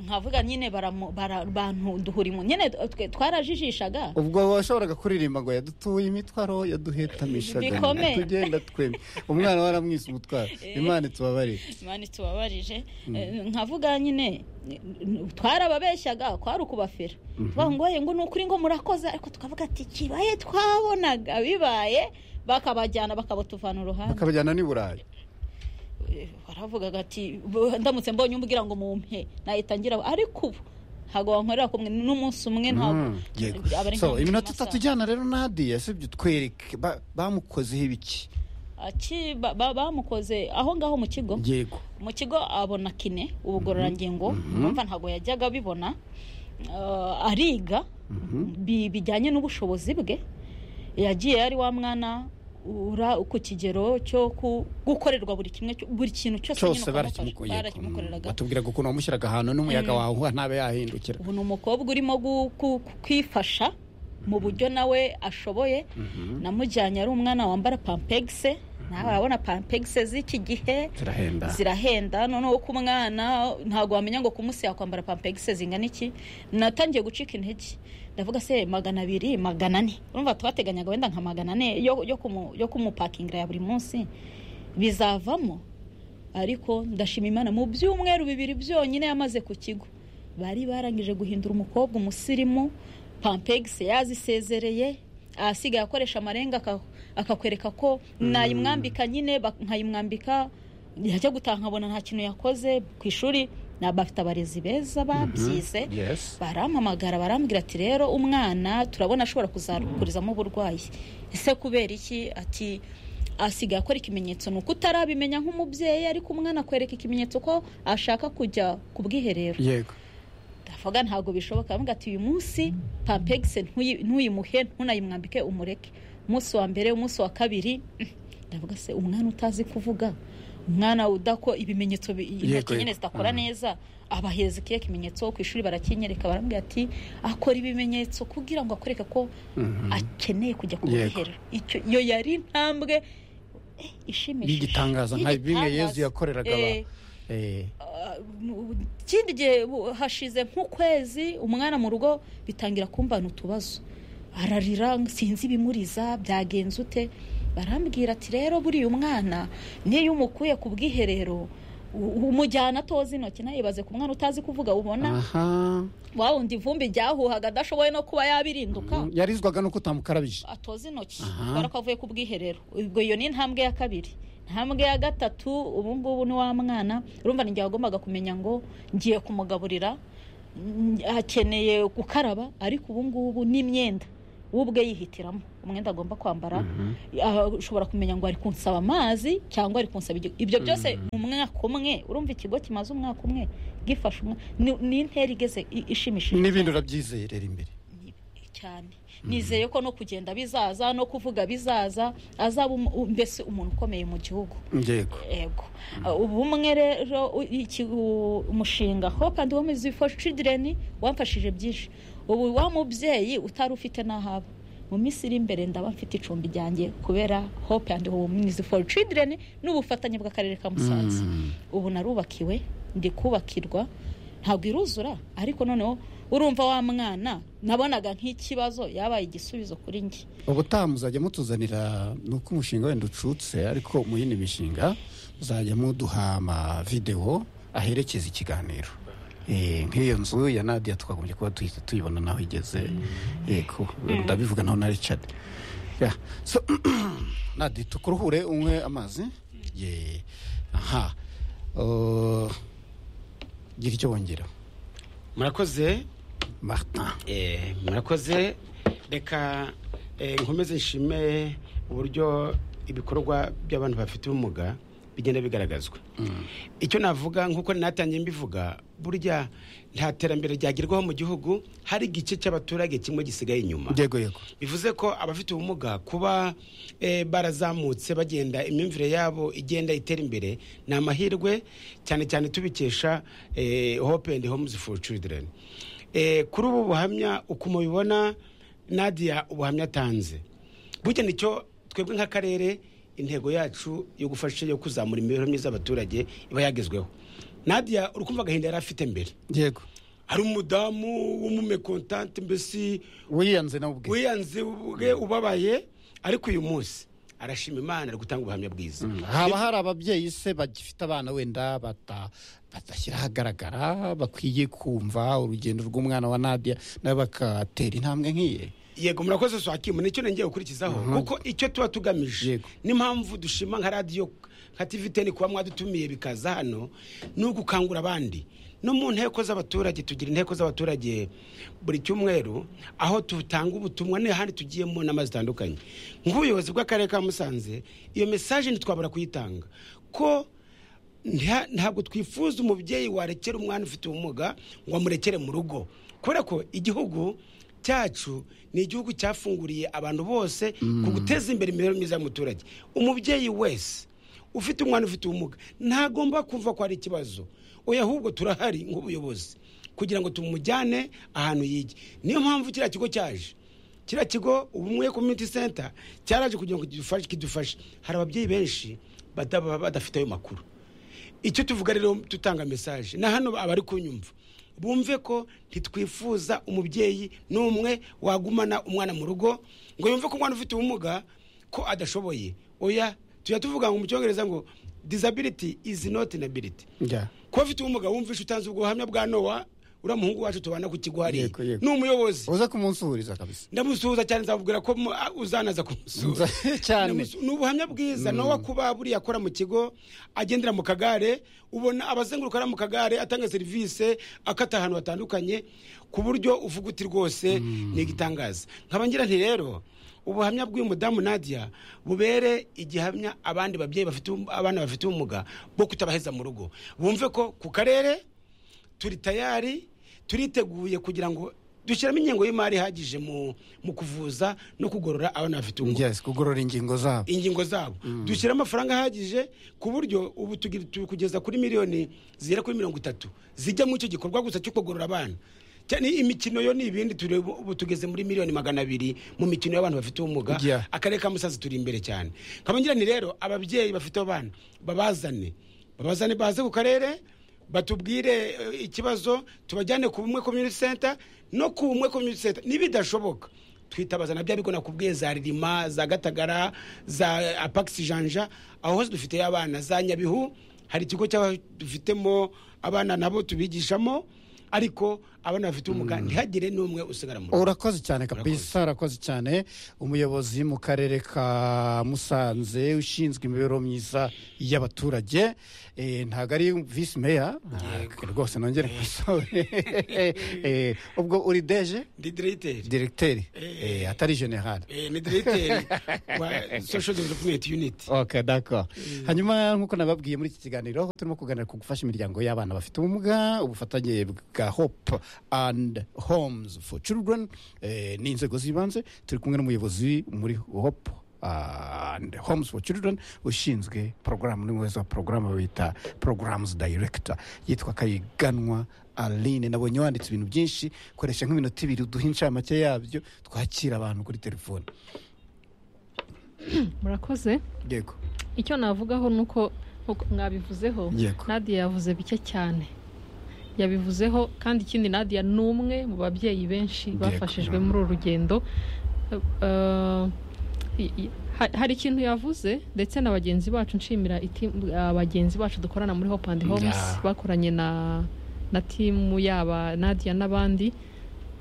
nkavuga nyine baramu- bara- bantu duhurimo nyine twe twarajijishaga ubwo washoboraga kuririmba ngo yadutuye imitwaro yaduhetamishaga Bikomeye. tugenda twemye umwana waramwise umutwaro imana itubabarire mani tubabarije Eh, nkavuga nyine eh, twarababeshyaga kwari ukubafera bangoye ngo ni ukuri ngo murakoze ariko tukavuga ati kibaye twabonaga bibaye bakabajyana bakabutuvana uruhande bakabajyana n'i burayi Eh, baravugaga ati "Bu- ndamutse mbonye umbwira ngo mumpe nahita ngira ariko ubu ntabwo wankorera kumwe n'umunsi umwe ntabwo Mm, yego. aba ari so nka iminota amasaha. itatu ijyana rero nadiya sibyo twereke ba- bamukozeho ibiki Aki- ba- ba- bamukoze aho ngaho mu kigo yego mu kigo abona kine ubugororangingo numva ntabwo yajyaga abibona Uh, ariga bi- bijyanye n'ubushobozi bwe yagiye ari wa mwana ura ku kigero cyo ku- gukorerwa buri kimwe cyo- buri kintu cyose nyine cyose ukamufasha. barakimukoreye barakimukoreraga batubwiraga ukuntu wamushyiraga ahantu n'umuyaga wawe ntabe yahindukira ubu ni umukobwa urimo gu- ku- ku- kwifasha mu buryo nawe ashoboye namujyanye ari umwana wambara pampegise nawe urabona pampegise z'iki gihe zirahenda zirahenda noneho ku mwana ntabwo wamenya ngo ku munsi yakwambara pampegise zingana iki natangiye gucika intege ndavuga se magana abiri magana ane urumva twateganyaga wenda nka magana ane yo, yo, kumu, yo kumupakingira ya buri munsi bizavamo ariko ndashima imana mu byumweru bibiri byonyine yamaze ku kigo bari barangije guhindura umukobwa umusirimu pampegise yazisezereye ahasigaye akoresha amarenga aka- akakwereka ko nayimwambika nyine bak- nkayimwambika yajya gutaha nkabona nta kintu yakoze ku ishuri ni abafite abarezi beza babyize yes barampamagara barambwira ati rero umwana turabona ashobora kuzakurizamo uburwayi ese kubera iki ati asigaye akora ikimenyetso ni uko utarabimenya nk'umubyeyi ariko umwana akwereka ikimenyetso ko ashaka kujya ku bwiherero yego ndavuga ntabwo bishoboka avuga ati uyu munsi pampegise ntuyi- ntuyimuhe ntunayimwambike umureke umunsi wa mbere umunsi wa kabiri ndavuga se umwana utazi kuvuga umwana udako ibimenyetso bi- intoki yego. nyine zidakora Mhm. neza abaheza ikihe kimenyetso ku ishuri barakinyereka barambwira ati akora ibimenyetso kugira ngo akwereke ko akeneye kujya ku Yego. bwiherero Icyo- iyo yari intambwe eh, ishimishije y'igitangaza nka bimwe yezu Y'igitangaza. yakoreraga Eh, abantu Eh, Ah, mu- ikindi gihe bu- hashize nk'ukwezi umwana mu rugo bitangira kumbana utubazo ararira sinzi ibimuriza byagenze ute barambwira ati rero buriya umwana niyo umukuye ku bwiherero u- umujyana atoza intoki nayibaze ku mwana utazi kuvuga ubona aha wa wundi ivumbi ryahuhaga adashoboye no kuba yabirinduka yarizwaga nuko utamukarabije atoza intoki Aha. kubera ko avuye ku bwiherero ubwo iyo ni intambwe ya kabiri intambwe ya gatatu ubu ngubu ni wa mwana urumva ninjye wagombaga kumenya ngo ngiye kumugaburira hakeneye gukaraba ariko ubu ngubu n'imyenda we ubwe yihitiramo umwenda agomba kwambara aha ushobora kumenya ngo ari kunsaba amazi cyangwa ari kunsaba igihugu ibyo byose mu mwaka umwe urumva ikigo kimaze umwaka umwe gifashe umwe ni- ni intera igeze i- ishimishije n'ibindi urabyizerera imbere cyane nizeye ko no kugenda bizaza no kuvuga bizaza azaba umu- u- mbese umuntu ukomeye mu gihugu yego yego ubumwe rero u- iki- u- umushinga hope and women's for children wamfashije byinshi ubu wa mubyeyi utari ufite n'ahaba mu minsi iri imbere ndaba mfite icumbi ryanjye kubera hope and women's for children n'ubufatanye bw'akarere ka musanze ubu narubakiwe ndi kubakirwa ntabwo iruzura ariko noneho urumva wa mwana nabonaga nk'ikibazo yabaye igisubizo kuri njye ubutaha muzajya mutuzanira ni uko umushinga wenda ucutse ariko mu yindi mishinga muzajya muduha amavidewo aherekeza ikiganiro Eh, nk'iyo nzu ya nadia twagombye kuba tuyi- tuyibona naho igeze yego ndabivuga naho na richard Yeah. So, nadia tukuruhure unywe amazi Ye. aha Uh, gira icyo wongera murakoze martin Eh, murakoze reka eh, nkomeze nshime uburyo ibikorwa by'abantu bafite ubumuga bigenda bigaragazwa icyo navuga nk'uko natangiye mbivuga burya nta terambere ryagerwaho mu gihugu hari igice cy'abaturage kimwe gisigaye inyuma yego yego bivuze ko abafite ubumuga kuba eh, barazamutse bagenda imyumvire yabo igenda itera imbere ni amahirwe cyane cyane tubikesha eh, hope and homes for children Eh, kuri ubu buhamya uko mubibona nadia ubuhamya atanze burya nicyo twebwe nk'akarere intego yacu yo gufasha yo kuzamura imibereho myiza y'abaturage iba yagezweho nadia uri kumva agahinda yari afite mbere yego hari umudamu w'umumekontante mbese wiyanze nawe ubwe wiyanze ubwe ubabaye ariko uyu munsi arashima imana ari gutanga ubuhamya bwiza haba hari ababyeyi se bagifite abana wenda bata- badashyira ahagaragara bakwiye kumva urugendo rw'umwana wa nadia nawe bakatera intambwe nk'iye yego murakoze swakimu nicyo nongeye gukurikizaho kuko icyo tuba tugamije Yego. n'impamvu dushima nka radiyo nka tiviteni kuba mwadutumiye bikaza hano ni ugukangura abandi no mu nteko z'abaturage tugira inteko z'abaturage buri cyumweru aho dutanga ubutumwa n'ahandi tugiye mu nama zitandukanye nk'ubuyobozi bw'akarere ka musanze iyo mesaje ntitwabura kuyitanga ko nta- ntabwo twifuza umubyeyi warekera umwana ufite ubumuga ngo amurekere mu rugo kubera ko igihugu cyacu ni igihugu cyafunguriye abantu bose ku guteza imbere imibereho myiza y'umuturage umubyeyi wese ufite umwana ufite ubumuga ntagomba kumva ko hari ikibazo oya ahubwo turahari nk'ubuyobozi kugira ngo tumujyane ahantu yige niyo mpamvu kiriya kigo cyaje kiriya kigo ubumwe community center cyaraje kugira ngo kidufashe kidufashe hari ababyeyi benshi bataba badafite ayo makuru icyo tuvuga rero dutanga mesaje na hano abari kunyumva bumve ko ntitwifuza umubyeyi n'umwe wagumana umwana mu rugo ngo yumve ko umwana ufite ubumuga ko adashoboye oya tujya tuvuga ngo mu cyongereza ngo disability is not inability Yeah. kuba afite ubumuga wumvishe utanze ubwo buhamya bwa nowa uriya muhungu wacu tubana ku kigo hariya Yego, yego. ni umuyobozi uza kumunsuhuriza kabisa ndamusuhuza cyane nzamubwira ko mu- a- uzanaza kumusuhuza Cyane. Ndamusu- ni ubuhamya bwiza nowa kuba buriya akora mu kigo agendera mu kagare ubona abazenguruka ari mu kagare atanga serivisi akata ahantu hatandukanye ku buryo uvuga uti rwose ni igitangaza nkaba ngira nti rero ubuhamya bw'uyu mudamu nadia bubere igihamya abandi babyeyi bafite ubu- abana bafite ubumuga bwo kutabaheza mu rugo bumve ko ku karere turi tayari turiteguye kugira ngo dushyiramo ingengo y'imari ihagije mu mu kuvuza no kugorora abana bafite ubumuga yes kugorora ingingo zabo ingingo zabo dushyira amafaranga ahagije ku buryo ubu tugira- turi kugeza kuri miliyoni zigera kuri mirongo itatu zijya mu icyo gikorwa gusa cyo kugorora abana cyane imikino yo ni ibindi turi ubu tugeze muri miliyoni magana abiri mu mikino y'abantu bafite ubumuga Yeah. akarere ka musanze turi imbere cyane kabangira ni rero ababyeyi bafite abana babazane babazane baze ku karere batubwire eh, ikibazo tubajyane ku bumwe community center no ku bumwe community center nibidashoboka twitabaza na bya bigo nakubwiye za ririma za gatagara za apax janja aho hose dufiteyo abana za nyabihu hari ikigo cy'aba- dufitemo abana nabo tubigishamo ariko abana bafite ubumuga ntihagire n'umwe usigara mu rugo urakoze cyane kabisa urakoze cyane umuyobozi mu karere ka musanze ushinzwe imibereho myiza y'abaturage eh, ntabwo ari visi meya Ah, rwose nongere nkosore Eh, ubwo uri deje ndi diregiteri diregiteri Eh. Eh, atari generale Eh, ni diregiteri wa social development unit ok d'accord hanyuma nk'uko nababwiye muri iki kiganiro turimo kuganira ku gufasha imiryango y'abana bafite ubumuga ubufatanye bwa hope and homes for children eh, ni inzego z'ibanze turi kumwe n'umuyobozi muri hope and homes for children ushinzwe porogaramu n'umuyobozi wa porogaramu bita programs director yitwa kayiganwa aline nabonye wanditse ibintu byinshi koresha nk'iminota ibiri uduhe incamake yabyo twakira abantu kuri telefone murakoze yego icyo navugaho ni uko uko mwabivuzeho yego nadia yavuze bike cyane yabivuzeho kandi ikindi nadia ni umwe mu babyeyi benshi Yego. bafashijwe muri uru rugendo Eh, i- i- ha- hari ikintu yavuze ndetse na bagenzi bacu nshimira iti- abagenzi bacu dukorana muri hope and homes Yeah. bakoranye na na timu yaba nadia n'abandi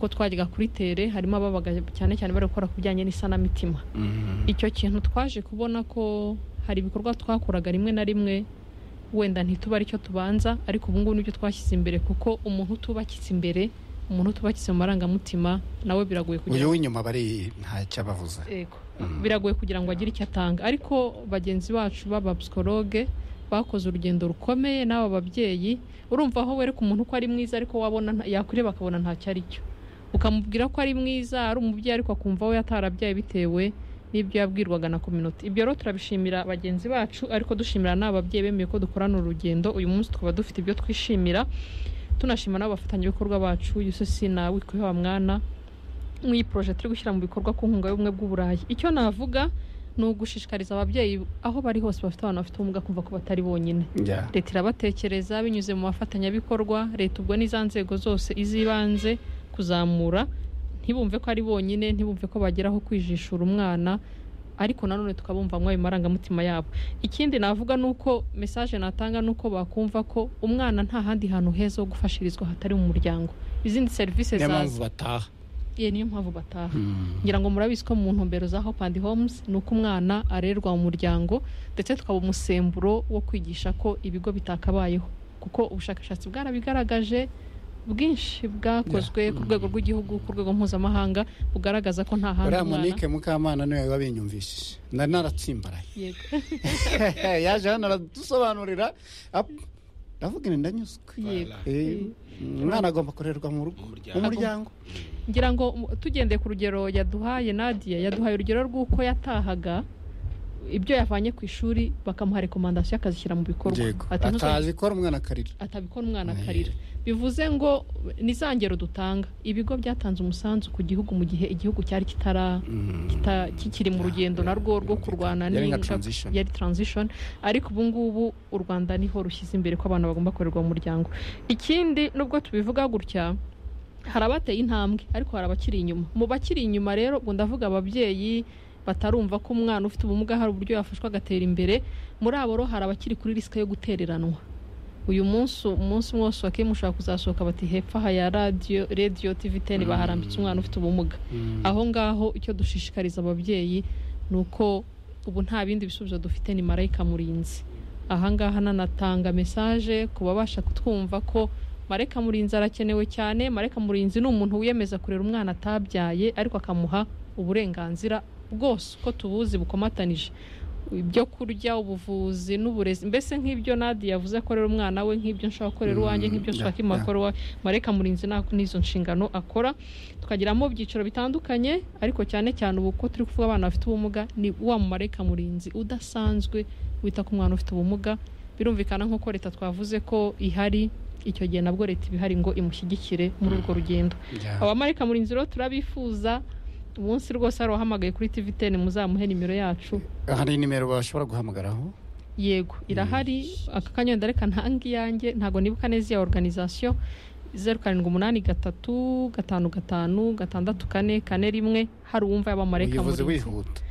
ko twajyaga kuri tere harimo ababaga cyane cyane bari gukora ku bijyanye n'isanamitima Mhm. icyo kintu twaje kubona ko hari ibikorwa twakoraga rimwe na rimwe wenda ntituba aricyo tubanza ariko ubu ngubu nibyo twashyize imbere kuko umuntu utubakitse imbere umuntu utubakitse mu marangamutima nawe biragoye kugira uyu w'inyuma bari ntacyo abavuza Yego. Mm. biragoye kugira ngo agire icyo atanga ariko bagenzi bacu b'abapsikologe bakoze urugendo rukomeye n'aba babyeyi urumva aho wereka umuntu ko ari mwiza ariko wabona nta- yakureba akabona ntacyo ari cyo ukamubwira ko ari mwiza ari umubyeyi ariko akumva we atarabyaye bitewe n'ibyo yabwirwaga na kominote ibyo rero turabishimira bagenzi bacu ariko dushimira n'aba babyeyi bemeye ko dukorana urugendo uyu munsi tukaba dufite ibyo twishimira tunashima n'abafatanyabikorwa bacu yususi na wikuhewa mwana nk'iyi poroje turi gushyira mu bikorwa ku nkunga y'ubumwe bw'uburayi icyo navuga ni ugushishikariza ababyeyi aho bari hose bafite abana bafite ubumuga kumva ko batari bonyine Ya. leta irabatekereza binyuze mu bafatanyabikorwa leta ubwo n'iza nzego zose iz'ibanze kuzamura ntibumve ko ari bonyine ntibumve ko bageraho kwijishura umwana ariko nanone tukabumva ayo marangamutima yabo ikindi navuga ni uko mesaje natanga ni uko bakumva ko umwana nta handi hantu heza ho gufashirizwa hatari mu muryango izindi serivisi niyo zaza mpamvu bataha Ye, niyo mpamvu bataha Mm. ngira ngo murabizi ko mu ntumbero za hope and homes ni uko umwana arerwa mu muryango ndetse tukaba umusemburo wo kwigisha ko ibigo bitakabayeho kuko ubushakashatsi bwarabigaragaje bwinshi bwakozwe ku rwego rw'igihugu ku rwego mpuzamahanga bugaragaza ko nta handi uriya umwana monique mukamana niwe wabinyumvishije nari naratsimbaraye Yego. yaje hano aradusobanurira ap- ndavuga ni ndanyuzwe Yego. Eh, umwana agomba kurerwa mu rugo Mu muryango. mu muryango ngira ngo um, tugendeye ku rugero yaduhaye nadia yaduhaye urugero rw'uko yatahaga ibyo yavanye ku ishuri bakamuha rekomandasiyo akazishyira mu bikorwa yego Ati, "Ntuzongere atazi ko ari umwana akarira atabikora umwana akarira bivuze ngo ni za ngero dutanga ibigo byatanze umusanzu ku gihugu mu gihe igihugu cyari kitara kita- kikiri mu rugendo narwo rwo kurwana Yari nka n'ingaruka- transition. yari transition ariko ubu ngubu u rwanda niho rushyize imbere ko abantu bagomba korerwa mu muryango ikindi nubwo tubivuga gutya hari abateye intambwe ariko hari abakiri inyuma mu bakiri inyuma rero ubwo ndavuga ababyeyi batarumva ko umwana ufite ubumuga hari uburyo yafashwa agatera imbere muri abo rero hari abakiri kuri risike yo gutereranwa uyu munsi umunsi umwe wose wa kemu ushobora kuzasohoka bati hepfo aha ya radiyo radiyo tivi teni baharambitse umwana ufite ubumuga aho ngaho icyo dushishikariza ababyeyi ni uko ubu nta bindi bisubizo dufite ni marayika murinzi aha ngaha nanatanga mesaje ku babasha kutwumva ko marayika murinzi arakenewe cyane marayika murinzi ni umuntu wiyemeza kurera umwana atabyaye ariko akamuha uburenganzira bwose uko tubuzi bukomatanije ibyo kurya ubuvuzi n'uburezi mbese nk'ibyo nadi yavuze akorera umwana we nk'ibyo nshaka gukorera iwanjye Mm, nk'ibyo yeah, nshaka yeah. imakoro iwawe mareka murinzi na- n'izo nshingano akora tukagiramo ibyiciro bitandukanye ariko cyane cyane ubu ko turi kuvuga abana bafite ubumuga ni wa mumareka murinzi udasanzwe wita ku mwana ufite ubumuga birumvikana nk'uko leta twavuze ko ihari icyo gihe nabwo leta iba ihari ngo imushyigikire muri urwo rugendo abamarika murinzi rero turabifuza umunsi rwose hari uwahamagaye kuri tv ten muzamuhe nimero yacu hari nimero bashobora guhamagaraho yego irahari aka kanya wenda reka ntange iyanjye ntabwo nibuka neza iya organization zeru karindwi umunani gatatu gatanu gatanu gatandatu kane kane rimwe hari uwumva y'abamarayika ubuyobozi murinzi wihuta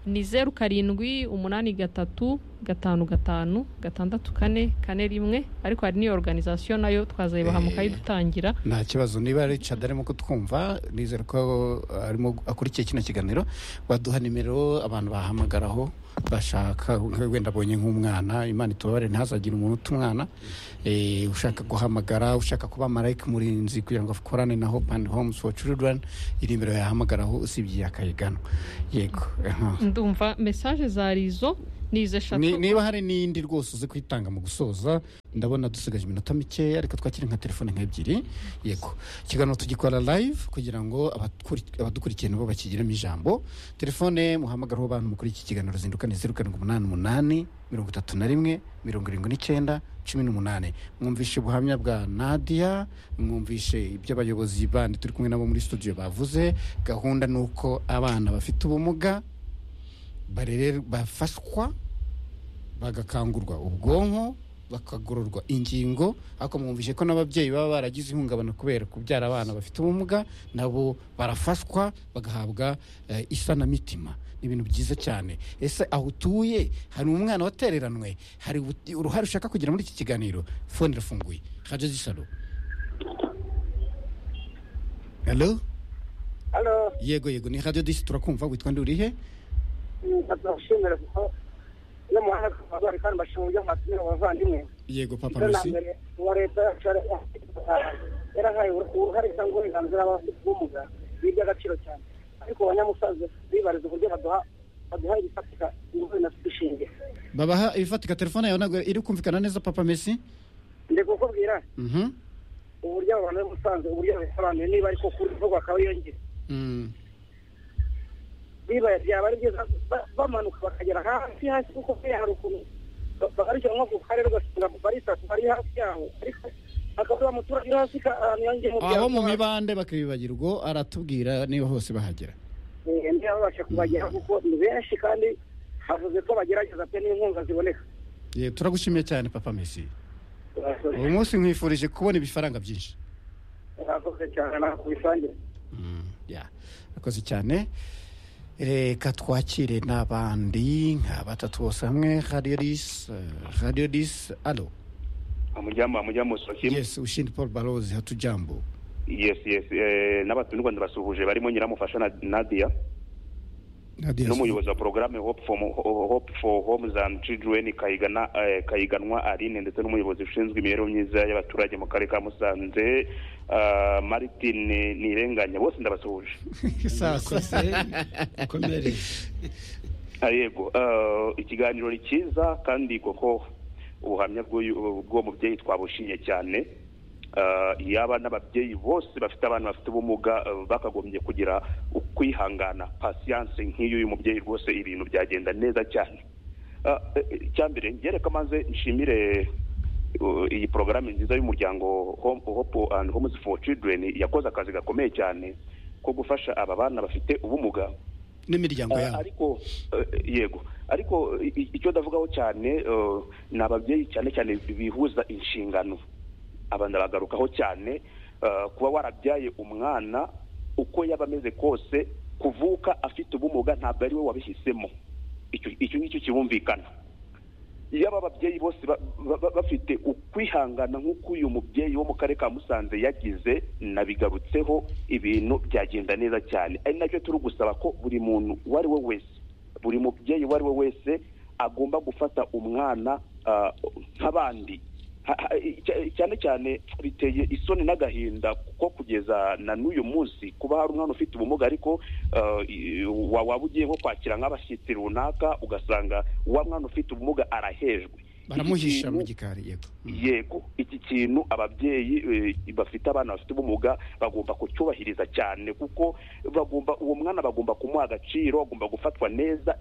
ni zeru karindwi umunani gatatu gatanu gatanu gatandatu kane kane rimwe ariko hari n'iyo organization nayo twazayibaha Eh. mukayidutangira nta kibazo niba richard arimo kutwumva nizere ko arimo akurikiye kino kiganiro waduha nimero abantu bahamagaraho bashaka wenda abonye nk'umwana imana itubabare ntazagire umuntu uta umwana Eh, ushaka guhamagara ushaka kuba marayika murinzi kugira ngo akorane na hope and homes for children iri nimero yahamagaraho usibye iya kayigano yego aha. ndumva message zari izo ni izo eshatu Ni- niba hari n'indi rwose uzi kwitanga mu gusoza ndabona dusigaje iminota mikeya ariko twakire nka telefone nk'ebyiri yego ikiganiro tugikora live kugira ngo abakuri- abadukurikiye nabo bakigiremo ijambo telefone muhamagaraho abantu mukuri iki kiganiro zindukane zeru karindwi umunani umunani mirongo itatu na rimwe mirongo irindwi n'icyenda cumi n'umunani mwumvishe ubuhamya bwa nadia mwumvishe ibyo abayobozi bandi turi kumwe nabo muri studio bavuze gahunda ni uko abana bafite ubumuga barere bafashwa bagakangurwa ubwonko bakagororwa ingingo ariko mwumvishe ko n'ababyeyi baba baragize ihungabana kubera kubyara abana bafite ubumuga nabo barafashwa bagahabwa eh, isanamitima ni ibintu byiza cyane ese aho utuye hari umwana watereranwe hari ubu- uruhare ushaka kugira muri iki kiganiro fone irafunguye haje zisaro halo halo yego yego ni radio disi turakumva witwa ndi urihe ndabashimira kuko n'umuhanda twabari kandi bashima uburyo mwatumira abavandimwe yego papa icyo na merci mbere uwa leta yacu yara- yarahaye uruhare cyangwa uburenganzira abafite ubumuga ni iby'agaciro cyane ariko abanyamusaza bibariza uburyo baduha baduha ibifatika ingori na dushinge babaha ibifatika telefone yawe ntabwo iri kumvikana neza papa mesi ndi kukubwira Mhm. uburyo abo bantu bari musanze uburyo babisobanuye niba ariko kuri vuba bakaba yongera Mm. bibaye byaba ari byiza ba- bamanuka bakagera hasi hasi kuko buriya hari ukuntu ba- bagarukira nko ku karere ugasanga barisatu bari hafi yaho ariko akavuga umuturage uri hasi ka- ahantu yongeye mu aho mu mibande bakibibagirwa aratubwira niba hose bahagera babasha kubageraho kuko ni benshi kandi havuze ko bagerageza pe n'inkunga ziboneka Ye, turagushimiye cyane papa mesi uyu munsi nkwifurije kubona ibifaranga byinshi murakoze cyane nawe kubisangire Mm, yeah. akoze cyane reka twakire n'abandi nka batatu bose hamwe radio dis eh, radio dis alo amujyamo amujyamo sokimu yes ushindi paul barozi hatujambo yesi yesi eh, n'abatuye u rwanda basuhuje barimo nyiramufasha na nadia Nadia, n'umuyobozi wa porogaramu hope for, Mo- Ho- hope for homes and children kayigana eh, kayiganwa aline ndetse n'umuyobozi ushinzwe imibereho myiza y'abaturage mu karere ka musanze ah, martin nirenganya bose ndabasuhuje sasa Murakoze, mukomere Ah, yego ah, ikiganiro ni cyiza kandi koko ubuhamya bw'uyu- bw'uwo mubyeyi twabushimye cyane Ah, yaba n'ababyeyi bose bafite abana bafite ubumuga ah, bakagombye kugira ukwihangana pasiyanse nk'iy'uyu mubyeyi rwose ibintu byagenda neza cyane Ah, eh, eh, icyambere ngereka maze nshimire uh, iyi porogaramu nziza y'umuryango Home- hope and homes for children yakoze akazi gakomeye cyane ko gufasha aba bana bafite ubumuga n'imiryango Ah, yabo ariko eh, yego ariko i- i- icyo ndavugaho cyane eh, ni ababyeyi cyane cyane bihuza inshingano aba ndabagarukaho cyane eh, kuba warabyaye umwana uko yaba ameze kose kuvuka afite ubumuga ntabwo ari we wabihisemo Icyo- icyo ngicyo kibumvikana yaba ababyeyi bose ba- ba- ba- bafite ukwihangana nk'uko uyu mubyeyi wo mu karere ka musanze yagize nabigarutseho ibintu byagenda neza cyane ari nacyo turi gusaba ko buri muntu uwo ari we wese buri mubyeyi uwo ari we wese agomba gufata umwana ah, nk'abandi Ha- ha- cya- cyane cyane biteye isoni n'agahinda kuko kugeza na n'uyu munsi kuba hari umwana ufite ubumuga ariko ah, i- wa- waba ugiye nko kwakira nk'abashyitsi runaka ugasanga wa mwana ufite ubumuga arahejwe baramuhisha mu Ikintu- gikari yego Mm. yego iki kintu ababyeyi eh, bafite abana bafite ubumuga bagomba kucyubahiriza cyane kuko bagomba uwo mwana bagomba kumuha agaciro agomba gufatwa neza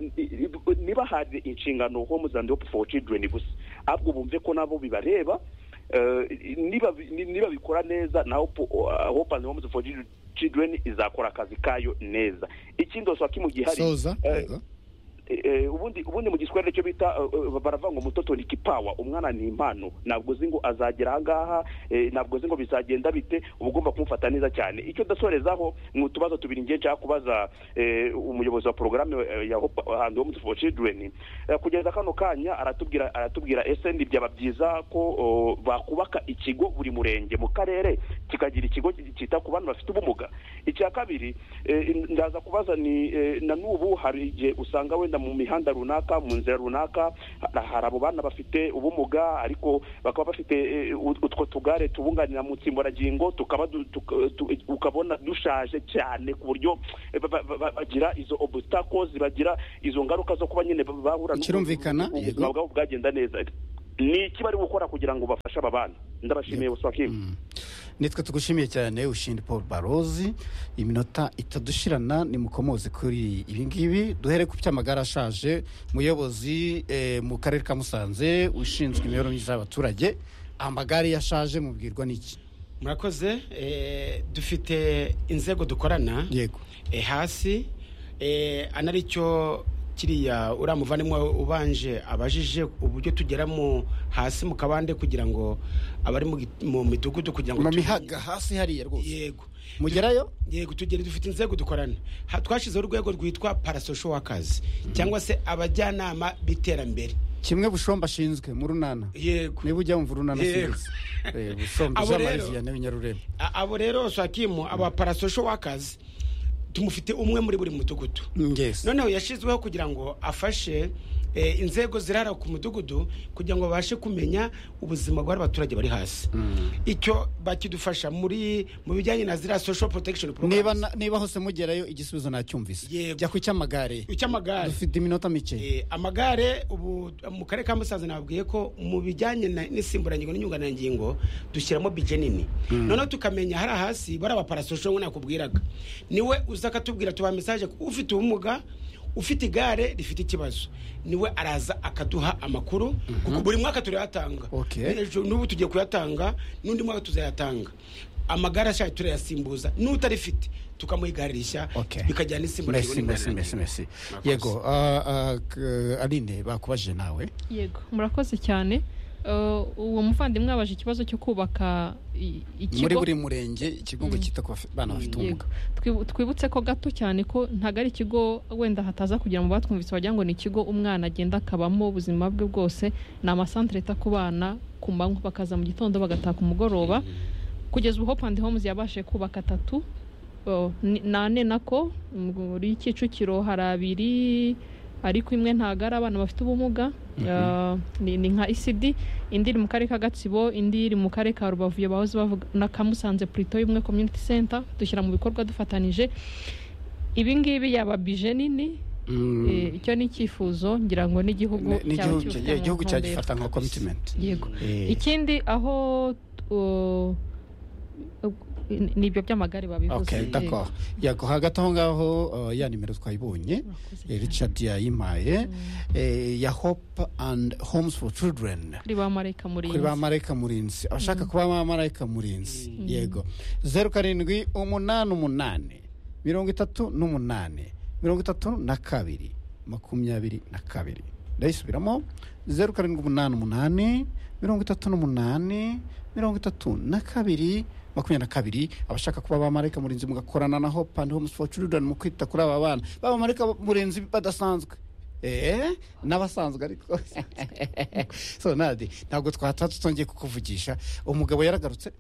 ntibahabwe inshingano homes and hope for children gusa ahubwo bumve ko nabo bibareba Eh, niba ni- niba bikora neza na hope uh, hope and homes for children izakora akazi kayo neza ikindi oswa kimu gihari soza eh, yego eh, ubundi ubundi mu giswahili cyo bita eh, eh, baravuga ngo mutoto ni kipawa umwana ni impano ntabwo uzi ngo azagera ahangaha eh, ntabwo uzi ngo bizagenda bite uba ugomba kumufata neza cyane icyo dasorezaho ni utubazo tubiri ngiye nshaka kubaza eh, umuyobozi wa porogaramu eh, ya Hope and Home for Children Eh, kugeza kano kanya aratubwira aratubwira ese ni byaba byiza ko oh, bakubaka ikigo buri murenge mu karere kikagira ikigo cyita ku bana bafite ubumuga icya kabiri eh, ndaza kubaza ni eh, na n'ubu hari igihe usanga wenda mu mihanda runaka mu nzira runaka ha- hari abo bana bafite ubumuga ariko bakaba bafite eh, ut- utwo tugare tubunganira mu nsimburangingo tukaba du- tuka- tu- ukabona dushaje cyane ku buryo eh, ba- ba- ba- bagira izo obstacles bagira izo ngaruka zo kuba nyine ba- bahura n'ubwo- Kirumvikana, ubuzima yego. bwabo bwagenda neza ni iki bari gukora kugira ngo bafashe aba bana ndabashimiye Waswakim. nitwe tugushimiye cyane ushindi paul barozi iminota itadushirana nimukomoze kuri ibi ngibi duhere ku by'amagare ashaje muyobozi eh, mu karere ka musanze ushinzwe imibereho myiza y'abaturage amagare iyo ashaje mubwirwa n'iki murakoze eh, dufite inzego dukorana yego eh, hasi eh, anaricyo kiriya uriya muvandimwe ubanje abajije uburyo tugeramo hasi mu kabande kugira ngo abari mu gi- mu midugudu kugira ngo mu tu- mihaga hasi hariya rwose yego mugerayo yego tugere dufite inzego dukorana Ha- twashyizeho urwego rwitwa parasosho wakazi cyangwa se abajyanama b'iterambere kimwe bushomba ashinzwe mu runana yego niba ujya wumva urunana Yego. sinzi Eh, bushomba Abo jean rero- marie vianney winyarurembo A- abo rero swakimu aba parasosho wakazi tumufite umwe muri buri mudugudu yes noneho yashyizweho kugira ngo afashe eh, inzego zirara ku mudugudu kugira ngo babashe kumenya ubuzima bw'abaturage bari hasi icyo bakidufasha muri mu bijyanye na ziriya social protection niba programs na- niba hose mugerayo igisubizo nacyumvise Yego. jya ku cy'amagare icy'amagare dufite iminota mike Eh, amagare ubu mu karere ka musanze nababwiye ko mu bijyanye na- n'insimburangingo n'inyunganirangingo dushyiramo bije nini noneho tukamenya hari hasi bari abaparasosho ngo nakubwiraga niwe uza akatubwira tubaha mesaje ko ufite ubumuga ufite igare rifite ikibazo niwe araza akaduha amakuru kuko buri mwaka turayatanga Okay. Ni- ejo n'ubu tugiye kuyatanga n'undi mwaka tuzayatanga amagare ashaje turayasimbuza n'utarifite tukamuha igare rishya Okay. bikajyana n'insimburangingo mesi mesi mesi n'inyunganirangingo mesi Murakoze. yego ah, ah, k- aline bakubajije nawe yego murakoze cyane Eh, uwo muvandimwe abaje ikibazo cyo kubaka i- muri ikigo buri murenge ikigo ngo cyita ku bafi- bana bafite ubumuga Yego. Twibu- twibutse ko gato cyane ko ntabwo ari ikigo wenda hataza kugira ngo batwumvise wagira ngo ni ikigo umwana agenda akabamo ubuzima bwe bwose ni amasantere yita ku bana ku manywa bakaza mu gitondo bagataha ku mugoroba kugeza ubu hope and homes yabashije kubaka atatu o, ni- n'ane nako muri kicukiro hari abiri ariko imwe ntabwo ari abana bafite ubumuga Ah, ni ni nka isidi indi iri mu karere ka gatsibo indi iri mu karere ka rubavu iyo bahoze bavuga na kamusanze purito y'ubumwe community center dushyira mu bikorwa dufatanije ibi ngibi yaba bije nini Mm, eh, icyo ni icyifuzo ngira ngo n'igihugu ni- ni cyaba igihugu kibifite cya- mu igihugu ntumbero. cyagifata nka commitment yego Eh, ikindi aho uh, ni ibyo by'amagare babivuze okay yego. d'accord yego hagati aho ngaho ah, ya nimero twayibonye Murakoze eh, cyane. richard yayimpaye eh, ya hope and homes for children kuri ba marayika murinzi kuri ba marayika murinzi abashaka kuba ba marayika murinzi yego zeru karindwi umunani umunani mirongo itatu n'umunani mirongo itatu na kabiri makumyabiri na kabiri ndayisubiramo zeru karindwi umunani umunani mirongo itatu n'umunani mirongo itatu na kabiri makumyabiri na kabiri abashaka kuba ba marayika murinzi mugakorana na hope and homes for children mu kwita kuri aba bana ba marayika murinzi badasanzwe Eh, n'abasanzwe ariko so nadi ntabwo twataha tutongeye kukuvugisha umugabo yaragarutse